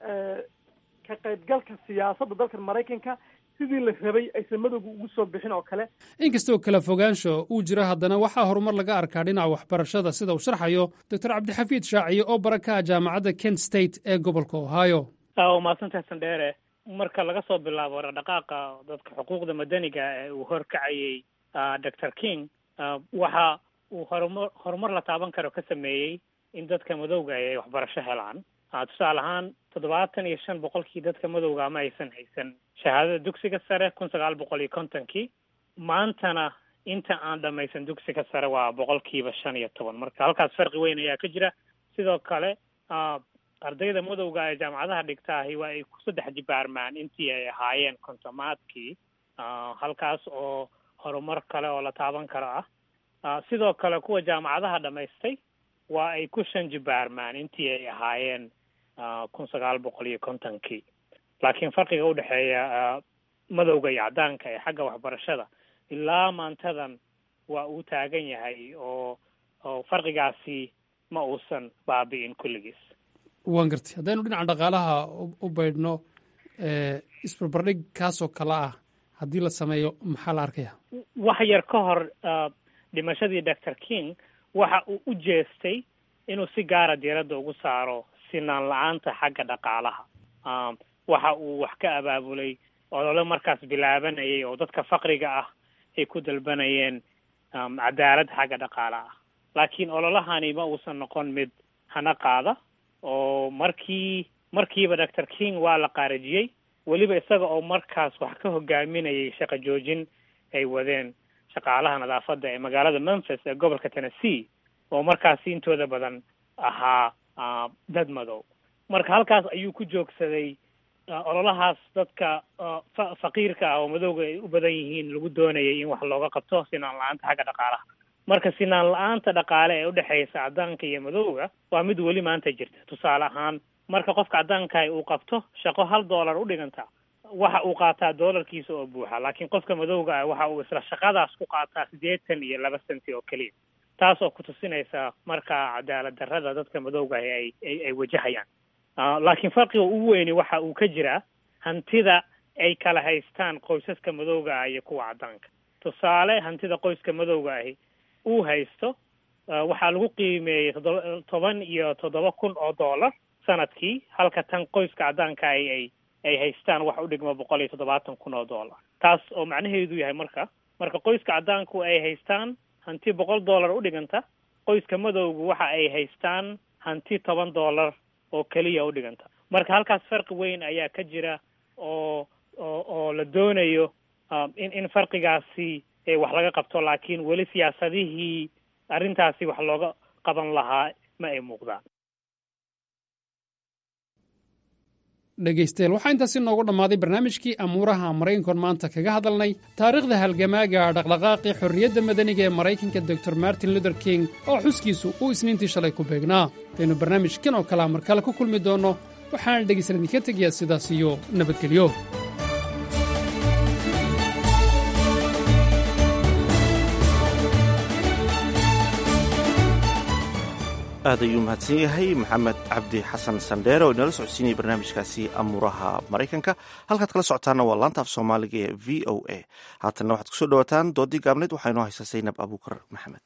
ka qaybgalka siyaasadda dalka maraykanka sidii la rabay aysan madowga ugu soo bixin oo kale inkastoo kala fogaansho uu jiro haddana waxaa horumar laga arkaa dhinaca waxbarashada sida uu sharxayo doctor cabdixafiid shaaciye oo baraka ah jaamacadda kent state ee gobolka ohio waa mahadsantahay sandheere marka laga soo bilaabo dhaqdhaqaaqa dadka xuquuqda madaniga ee uu horkacayey doctor king waxa uu horumar horumar la taaban karo ka sameeyey in dadka madowga ay waxbarasho helaan tusaale ahaan toddobaatan iyo shan boqolkii dadka madowga ma aysan haysan shahaadada dugsiga sare kun sagaal boqol iyo kontonkii maantana inta aan dhamaysan dugsiga sare waa boqolkiiba shan iyo toban marka halkaas farqi weyn ayaa ka jira sidoo kale ardayda madowga ee jaamacadaha dhigtaahi waa ay ku saddex jibaarmaan intii ay ahaayeen kontomaadkii halkaas oo horumar kale oo la taaban karo ah sidoo kale kuwa jaamacadaha dhamaystay waa ay ku shan jibaarmaan intii ay ahaayeen kun sagaal boqol iyo kontonkii laakiin farqiga udhexeeya madowga iyo caddaanka ee xagga waxbarashada ilaa maantadan waa uu taagan yahay oo oo farqigaasi ma uusan baabi'in kulligiis waan gartay haddaynu dhinaca dhaqaalaha u baydhno isbarbardhig kaasoo kale ah haddii la sameeyo maxaa la arkaya wax yar ka hor dhimashadii doctor king waxa uu u jeestay inuu si gaara diiradda ugu saaro sinaan la-aanta xagga dhaqaalaha waxa uu wax ka abaabulay olole markaas bilaabanayay oo dadka faqriga ah ay ku dalbanayeen cadaalad xagga dhaqaalaha laakiin ololahani ma uusan noqon mid hana qaada oo markii markiiba doctor king waa la qaarajiyey weliba isaga oo markaas wax ka hogaaminayay shaqo joojin ay wadeen shaqaalaha nadaafadda ee magaalada memphis ee gobolka tennessee oo markaasi intooda badan ahaa dad madow marka halkaas ayuu ku joogsaday ololahaas dadka faqiirka ah oo madowga ay u badan yihiin lagu doonayay in wax looga qabto sinaan la-aanta xagga dhaqaalaha marka sinaan la-aanta dhaqaale ee udhexaysa caddaanka iyo madowga waa mid weli maanta jirta tusaale ahaan marka qofka caddaankahi uu qabto shaqo hal dollar u dhiganta waxa uu qaataa doolarkiisa oo buuxa laakiin qofka madowga ah waxa uu isla shaqadaas ku qaataa siddeetan iyo laba senti oo keliya taas oo ku tusinaysa marka cadaalad darrada dadka madowga ahi ay ay ay wajahayaan laakiin farqiga ugu weyni waxa uu ka jiraa hantida ay kala haystaan qoysaska madowga ah iyo kuwa caddaanka tusaale hantida qoyska madowga ahi uu haysto waxaa lagu qiimeeyey toddoba toban iyo toddoba kun oo dollar sanadkii halka tan qoyska caddaanka ay ay ay haystaan wax u dhigma boqol iyo toddobaatan kun oo dollar taas oo macnaheedu yahay marka marka qoyska caddaanku ay haystaan hanti boqol dollar u dhiganta qoyska madowgu waxa ay haystaan hanti toban dollar oo keliya u dhiganta marka halkaas farqi weyn ayaa ka jira oo oo oo la doonayo in in farqigaasi wax laga qabto laakiin weli siyaasadihii arrintaasi wax looga qaban lahaa ma ay muuqdaan dhegaystayaal waxaa intaasi noogu dhammaaday barnaamijkii amuuraha maraykankoon maanta kaga hadalnay taariikhda halgamaaga dhaqdhaqaaqii xorriyadda madaniga ee maraykanka doctor martin luther king oo xuskiisu uu isniintii shalay ku beegnaa intaynu barnaamijkan oo kalea mar kale ku kulmi doonno waxaana dhegaysan idinka tegayaa sidaas iyo nabadgelyo aad ayuu mahadsan yahay maxamed cabdi xasan sandheere oo inala socodsiinaya barnaamijkaasi amuuraha maraykanka halkaad kala socotaana waa laanta af soomaaliga ee v o a haatanna waxaad kusoo dhawaataan doodii gaabneed waxaa inoo haysa saynab abuukar maxamed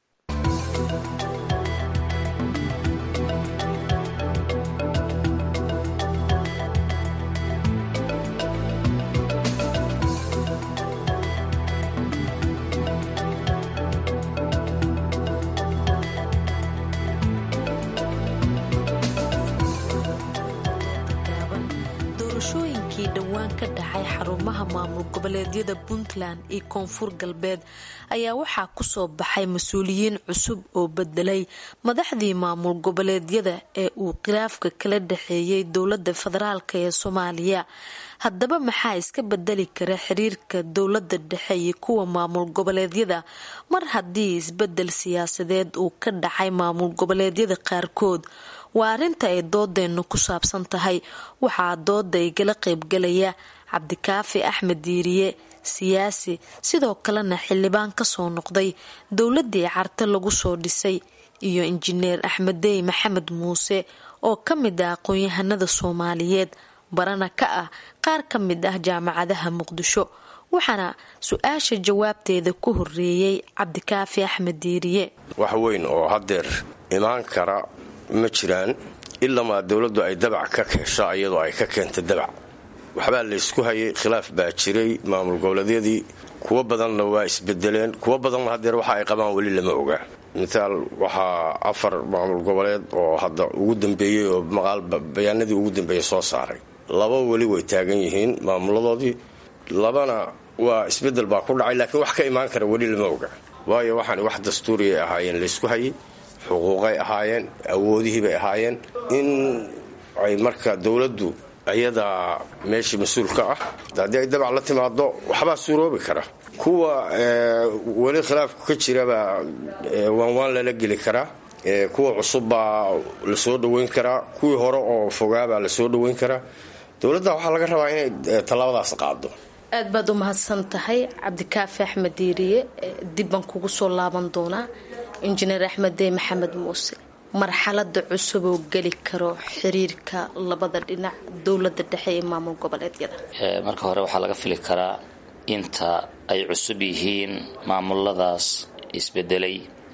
doorashooyinkii dhowaan ka dhacay xarumaha maamul goboleedyada puntland iyo koonfur galbeed ayaa waxaa kusoo baxay mas-uuliyiin cusub oo bedelay madaxdii maamul goboleedyada ee uu khilaafka kala dhexeeyay dowlada federaalk ee soomaaliya haddaba maxaa iska bedeli kara xiriirka dowlada dhexe iyo kuwa maamul goboleedyada mar haddii isbedel siyaasadeed uu ka dhacay maamul goboleedyada qaarkood waa arrinta ay doodeennu ku saabsan tahay waxaa dooda igala qaybgalaya cabdikaafi axmed diiriye siyaasi sidoo kalena xildhibaan kasoo noqday dowladii carte lagu soo dhisay iyo injineer axmeddey maxamed muuse oo ka mid ah aqoon-yahanada soomaaliyeed barana ka ah qaar ka mid ah jaamacadaha muqdisho waxaana su-aasha jawaabteeda ku horeeyey cabdikaafi axmed diiriye wax weyn oo hadeer imaan kara ma jiraan ilamaa dowladdu ay dabac ka keesho iyadoo ay ka keenta dabac waxbaa laysku hayay khilaaf baa jiray maamul goboleedyadii kuwo badanna waa isbedeleen kuwo badanna hadeer waxa ay qabaan weli lama ogaa mitaal waxaa afar maamul goboleed oo hadda ugu dambeeyey oo maqaal bayaanadii ugu dambeeyey soo saaray laba weli way taagan yihiin maamuladoodii labana waa isbedel baa ku dhacay laakiin wax ka imaan kara weli lama oga waayo waxaan wax dastuuriyay ahaayeen laysku hayay xuquuqay ahaayeen awoodihiibay ahaayeen in ay marka dowladdu iyadaa meeshii mas-uulka ah haddii ay dabac la timaado waxbaa suuroobi kara kuwa weli khilaafku ka jirabaa waanwaan lala geli karaa kuwa cusubbaa lasoo dhoweyn karaa kuwii hore oo fogaabaa lasoo dhoweyn karaa dowladda waxaa laga rabaa inay tallaabadaas qaado aad baad u mahadsan tahay cabdikaafi axmed diiriye dib baan kugu soo laaban doonaa injineer axmeddey maxamed muuse marxalada cusub oo geli karo xiriirka labada dhinac dowlada dhexe ee maamul goboleedyada marka hore waxaa laga fili karaa inta ay cusub yihiin maamuladaas isbedelay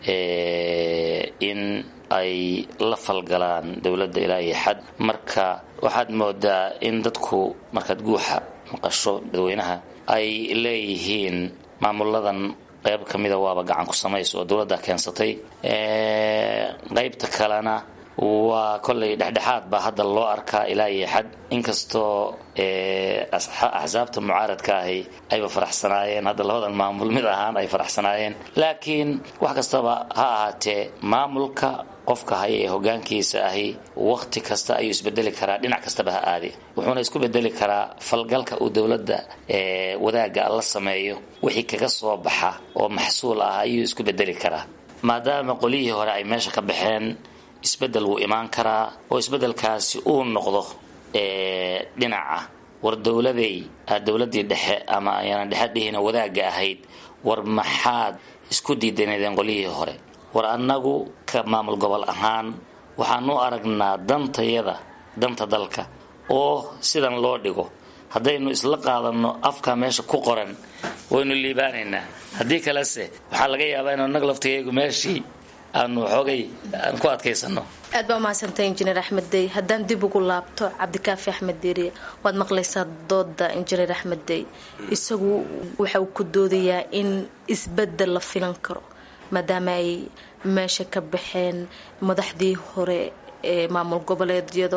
in ay la falgalaan dowladda ilaa iyo xad marka waxaad moodaa in dadku markaad guuxa maqasho dadweynaha ay leeyihiin maamuladan qayb ka mida waaba gacan ku samayso oo dowladda keensatay qaybta kalena waa kollay dhexdhexaad baa hadda loo arkaa ilaa iyo xad inkastoo axsaabta mucaaradka ahi ayba faraxsanaayeen hadda labadan maamul mid ahaan ay faraxsanaayeen laakiin wax kastaba ha ahaatee maamulka qofka haya ee hogaankiisa ahi waqti kasta ayuu isbedeli karaa dhinac kastaba ha aadi wuxuuna isku bedeli karaa falgalka uu dowladda wadaaga la sameeyo wixii kaga soo baxa oo maxsuul ah ayuu isku bedeli karaa maadaama qolyihii hore ay meesha ka baxeen isbedel wuu imaan karaa oo isbedelkaasi uu noqdo dhinaca war dowladay dowladii dhexe ama ayaanan dhexe dhihina wadaagga ahayd war maxaad isku diidanadeen qolyihii hore war annagu ka maamul gobol ahaan waxaan u aragnaa dantayada danta dalka oo sidan loo dhigo haddaynu isla qaadanno afka meesha ku qoran waynu liibaanaynaa haddii kalese waxaa laga yaabaa inu annaga laftigeegu meeshii aanu xoogay aan ku adkaysano aad baa umahadsantay injineer axmed dey haddaan dib ugu laabto cabdikaafi axmed diiriye waad maqlaysaa dooda injineer axmed dey isagu waxa uu ku doodayaa in isbedel la filan karo maadaama ay meesha ka baxeen madaxdii hore ee maamul goboleedyada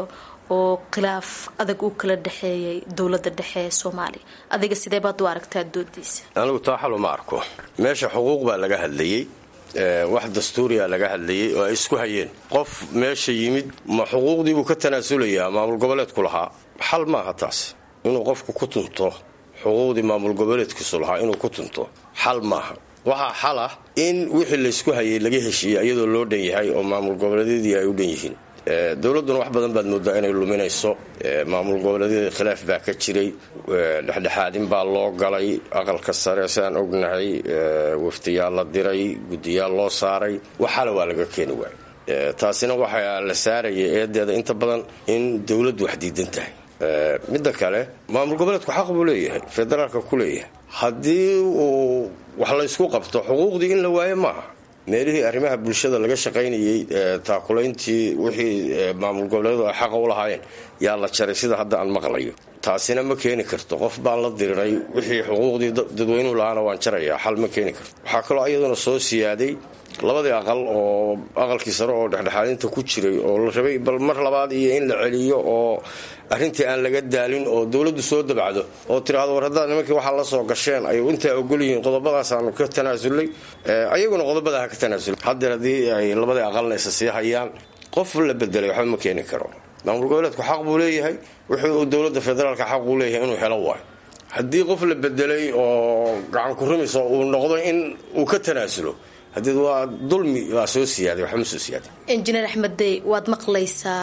oo khilaaf adag uu kala dhexeeyay dowladda dhexe ee soomaaliya adiga sidee baad u aragtaa doodiisa anigu taa xal uma arko meesha xuquuq baa laga hadlayey wax dastuuriya laga hadlayay oo ay isku hayeen qof meesha yimid ma xuquuqdii buu ka tanaasulayaa maamul goboleedku lahaa xal maaha taas inuu qofku ku tunto xuquuqdii maamul goboleedkiisu lahaa inuu ku tunto xal maaha waxaa xal ah in wixii laysku hayay laga heshiiyey iyadoo loo dhan yahay oo maamul goboleedyadii ay u dhan yihiin dowladduna wax badan baad moodaa inay luminayso maamul goboleedyada khilaaf baa ka jiray dhexdhexaadin baa loo galay aqalka sare sidaan ognahay waftiyaal la diray guddiyaal loo saaray waxala waa laga keeni waayay taasina waxaa la saaraya eedeeda inta badan in dowladdu wax diidan tahay midda kale maamul goboleedku xaq buu leeyahay federaalka ku leeyahay haddii uu wax laysku qabto xuquuqdii in la waayo maaha meelihii arrimaha bulshada laga shaqaynayey taakulayntii wixii maamul goboleedu ay xaqa u lahaayeen yaa la jaray sida hadda aan maqlayo taasina ma keeni karto qof baan la diriray wixii xuquuqdii dadweynuhu lahaana waan jarayaa xal ma keeni karto waxaa kaloo iyaduna soo siyaaday labadii aqal oo aqalkii sare oo dhexdhexaadinta ku jiray oo la rabay bal mar labaad iyo in la celiyo oo arrintii aan laga daalin oo dowladdu soo dabacdo oo tiraahdo war haddaad nimankii waxaa la soo gasheen ay intaa ogol yihiin qodobadaasaanu ka tanaasulnay ayaguna qodobada ha ka tanaasulay haddeer haddii ay labadii aqalna isa sii hayaan qof la bedelay waxba ma keeni karo maamul goboleedku xaq buu leeyahay wuxuu dowladda federaalka xaq uu leeyahay inuu helo waayo haddii qof la bedelay oo gacan ku rumayso uu noqdo in uu ka tanaasulo hadeed waa dulmi waa soo siyaaday waxba ma soo siyaaday injineer axmed dey waad maqlaysaa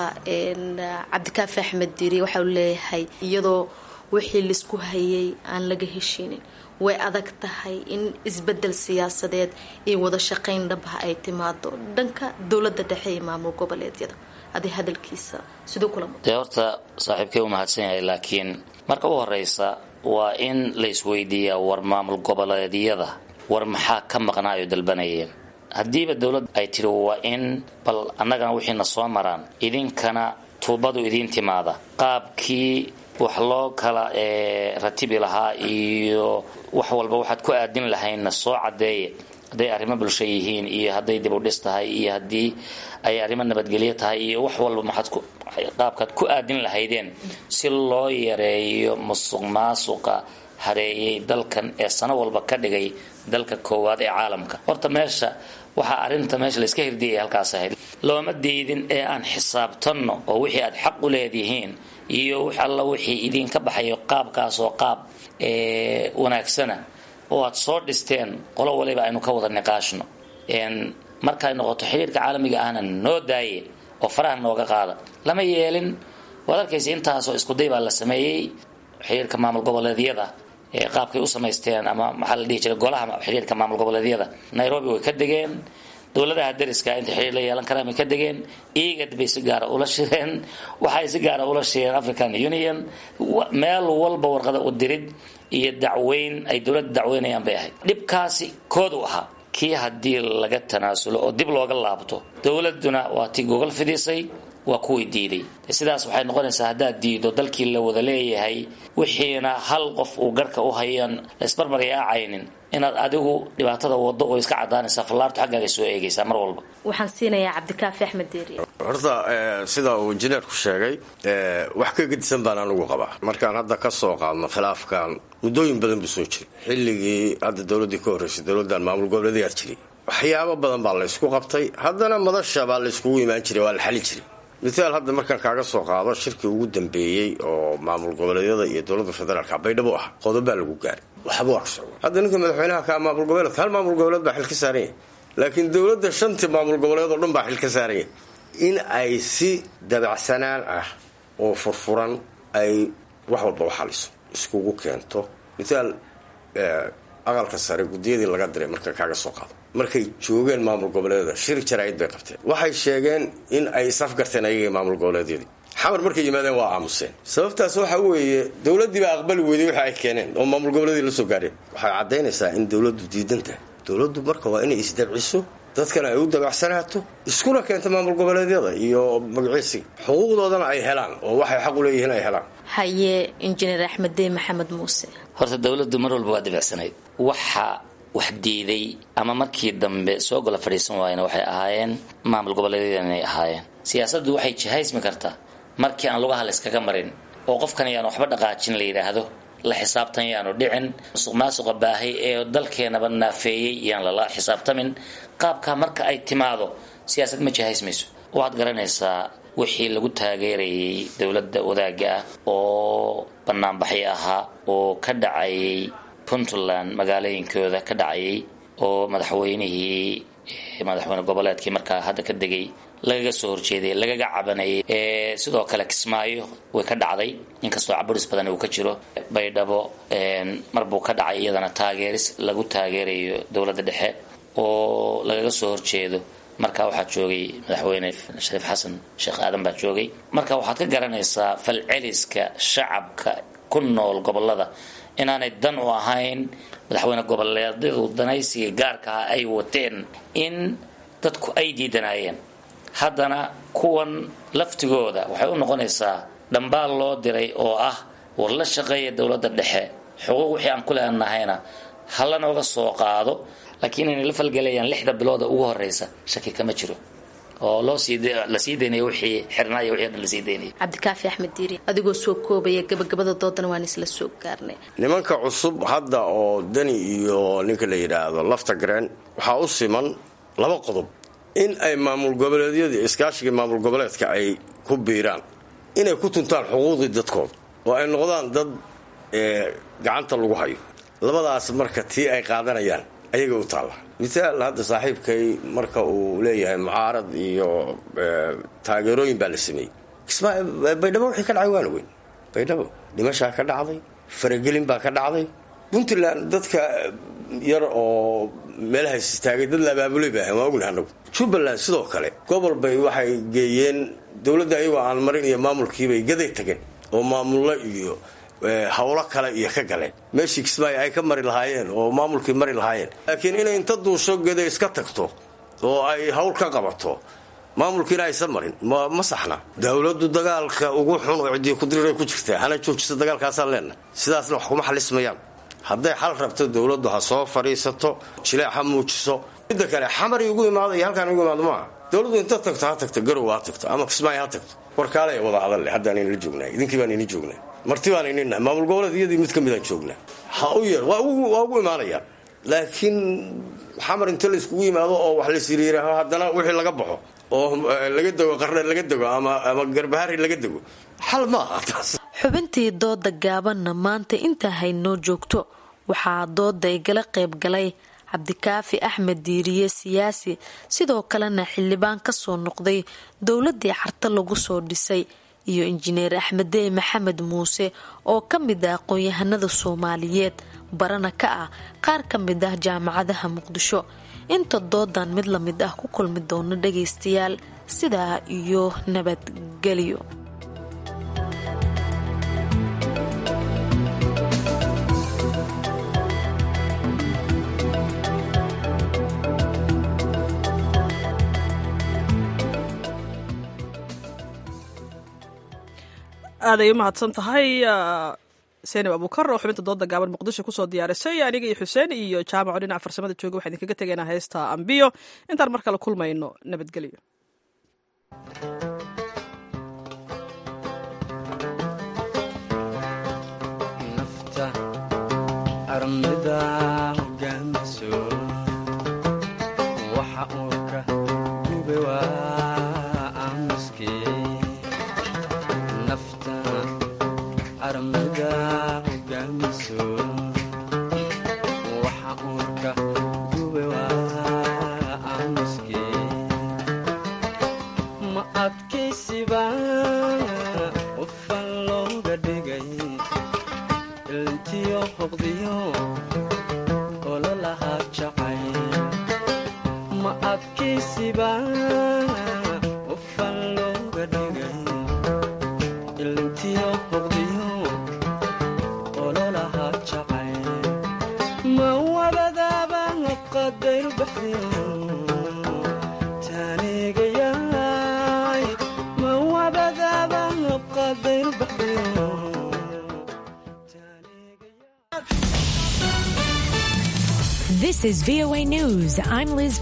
cabdikaafi axmed diiri waxa uu leeyahay iyadoo wixii laisku hayay aan laga heshiinin way adag tahay in isbedel siyaasadeed iyo wada shaqayn dhabha ay timaado dhanka dowladda dhexe iyo maamul goboleedyada adi hadalkiisa siduu kula dee horta saaxiibkay u mahadsan yahay laakiin marka u horeysa waa in la isweydiiyaa war maamul goboleedyada war maxaa ka maqnaayo dalbanayeen haddiiba dowladda ay tiri waa in bal annagana wixiina soo maraan idinkana tuubadu idiin timaada qaabkii wax loo kala ratibi lahaa iyo wax walba waxaad ku aadin lahaynna soo cadeeye hadday arrimo bulsho yihiin iyo hadday dib u dhis tahay iyo haddii ay arrimo nabadgelyo tahay iyo wax walba maxaad qaabkaad ku aadin lahaydeen si loo yareeyo musuq maasuqa hareeyay dalkan ee sano walba ka dhigay dalka koowaad ee caalamka horta meesha waxaa arrinta meesha layska hirdiyay halkaas ahayd looma diidin ee aan xisaabtanno oo wixii aad xaq u leedihiin iyo wix alla wixii idinka baxayo qaabkaas oo qaab wanaagsana oo aad soo dhisteen qolo waliba aynu ka wada niqaashno markay noqoto xiriirka caalamiga ahna noo daaye oo faraha nooga qaada lama yeelin waad arkaysa intaasoo iskuday baa la sameeyey xiriirka maamul goboleedyada ee qaabkay u samaysteen ama maxaa la dhihi jiray golaha xiriirka maamul goboleedyada nairobi way ka degeen dowladaha dariska inta xiriir la yeelan karaan bay ka degeen igad bay si gaara ula shireen waxay si gaara ula shireen african union meel walba warqada u dirid iyo dacweyn ay dowladda dacweynayaan bay ahayd dhibkaasi kood u ahaa kii haddii laga tanaasulo oo dib looga laabto dowladuna waa tii gogol fidisay waa kuwii diiday sidaas waxay noqonaysaa haddaad diido dalkii la wada leeyahay wixiina hal qof uu garhka u hayan laysbarmaryaacaynin inaad adigu dhibaatada wado oo iska cadaanaysaa fallaartu xaggaaga soo eegaysaa mar walba waxaan siinayaa cabdikaafi axmed deeri horta sida uu injineerku sheegay wax ka gedisan baan anigu qabaa markaan hadda ka soo qaadno khilaafkan muddooyin badan buu soo jiray xilligii hadda dowladdii ka horreysay dowladdan maamul goboleedayaa jiray waxyaabo badan baa laysku qabtay haddana madasha baa layskugu imaan jiray waa la xali jiray mithaal hadda markaan kaaga soo qaado shirkii ugu dambeeyey oo maamul goboleedyada iyo dowladda federaalka baydhabo ah qodobaa lagu gaaray waxba waa ka socda hadda ninka madaxweynaha ka maamul goboleedka hal maamul goboleed baa xil ka saaran yahay laakiin dowladda shantii maamul goboleed oo dhan baa xil ka saaran yahay in ay si dabacsanaan ah oo furfuran ay wax walba u xaliso iskugu keento mithaal aqalka sare guddiyadii laga diray marka kaaga soo qaado markay joogeen maamul goboleedyada shir jaraa'id bay qabteen waxay sheegeen in ay isafgarteen ayagii maamul goboleedyadii xamar markay yimaadeen waa aamuseen sababtaas waxa weeye dowladdii baa aqbali weyday waxa ay keeneen oo maamul goboleedii la soo gaareen waxay caddaynaysaa in dowladdu diidan tahay dowladdu marka waa inay isdabciso dadkana ay u dabacsanaato iskuna keento maamul goboleedyada iyo magaciisiga xuquuqdoodana ay helaan oo waxay xaq u leeyihiin ay helaan haye injineer axmed dey maxamed muuse horta dowladdu mar walba waa dabacsanayd waxa wax diiday ama markii dambe soo gola fadhiisan waayena waxay ahaayeen maamul goboleedyada inay ahaayeen siyaasaddu waxay jihaysmi kartaa markii aan lugaha la iskaga marin oo qofkan yaan waxba dhaqaajin la yidhaahdo la xisaabtan yaanu dhicin musuq maasuqa baahay ee dalkeenaba naafeeyey yaan lala xisaabtamin qaabkaa marka ay timaado siyaasad ma jihaysmayso waxaad garanaysaa wixii lagu taageerayay dowladda wadaagga ah oo banaanbaxyo ahaa oo ka dhacayay puntland magaalooyinkooda ka dhacayay oo madaxweynihii madaxweyne goboleedkii markaa hadda ka degay lagaga soo horjeeday lagaga cabanayay sidoo kale kismaayo way ka dhacday inkastoo caburis badan uu ka jiro baydhabo marbuu ka dhacay iyadana taageeris lagu taageerayo dowladda dhexe oo lagaga soo horjeedo marka waxaa joogay madaxweyne shariif xasan sheekh aadan baa joogay marka waxaad ka garanaysaa falceliska shacabka ku nool gobolada inaanay dan u ahayn madaxweyne goboleedyadu danaysiga gaarkaa ay wateen in dadku ay diidanaayeen haddana kuwan laftigooda waxay u noqonaysaa dhambaal loo diray oo ah war la shaqeeya dowladda dhexe xuquuq wixii aan ku leenahayna hala nooga soo qaado laakiin inay la falgelayaan lixda bilooda ugu horeysa shaki kama jiro oo loo sii la sii daynayo wixii xirnaaya wixii dhan la sii daynaya cabdikaafi axmed diiri adigoo soo koobaya gabagabada doodana waan isla soo gaarnay nimanka cusub hadda oo dani iyo ninka la yidhaahdo lafta gareen waxaa u siman laba qodob in ay maamul goboleedyadii iskaashigii maamul goboleedka ay ku biiraan inay ku tuntaan xuquuqdii dadkooda oo ay noqdaan dad gacanta lagu hayo labadaas marka tii ay qaadanayaan ayaga u taalla misaal hadda saaxiibkay marka uu leeyahay mucaarad iyo taageerooyin baa la sameeyey baydhabo wixii ka dhacay waana weyn baydhabo dhimashaa ka dhacday faragelin baa ka dhacday puntland dadka yar oo meelahaas istaagay dad la abaabulay baa ahan waa ognaha anagu jubbaland sidoo kale gobol bay waxay geeyeen dowladda ayagoo aan marin iyo maamulkiibay gaday tageen oo maamullo iyo hawlo kale iyo ka galeen meeshii kismaayo ay ka mari lahaayeen oo maamulkii mari lahaayeen laakiin inay inta duusho geday iska tagto oo ay hawl ka qabato maamulkiina aysan marin ma saxna dowladdu dagaalka ugu xun oo ciddii kudirirey ku jirtaa hana joojisa dagaalkaasaan leenahay sidaasna wax kuma xalismayaan hadday xal rabto dowladdu ha soo fadhiisato jileec ha muujiso midda kale xamari ugu imaado iyo halkaan ugu imaado maaha dowladdu inta tagto ha tagto garow ha tagto ama kismaayo ha tagto warkaalaya wada hadalle haddaan inla joognaa idinkii baan ini joognaa marti baan inina maamul goboleed iyadii mid ka midaan joognaa ha u yar waa ugu imaanayaan laakiin xamar inta la iskugu yimaado oo wax lasiriiraaho haddana wixii laga baxo oo laga dego qarne laga dego ama garbahari laga dego xal ma aha taas xubintii dooda gaabanna maanta intaa haynoo joogto waxaa dooda igala qayb galay cabdikaafi axmed diiriye siyaasi sidoo kalena xildhibaan kasoo noqday dowladii carta lagu soo dhisay iyo injineer axmedey maxamed muuse oo ka mid ah aqoon-yahanada soomaaliyeed barana ka ah qaar ka mid ah jaamacadaha muqdisho inta doodan mid la mid ah ku kulmi doono dhagaystayaal sidaa iyo nabadgelyo aaday u mahadsan tahay seenib abuukar oo xubinta dooda gaaban muqdisho kusoo diyaarisay aniga iyo xuseen iyo jaamaco dhinaca farsamada jooga waxaan idinkaga tegaynaa heesta ambiyo intaan mar kale kulmayno nabadgelyo This is VOA News. I'm Liz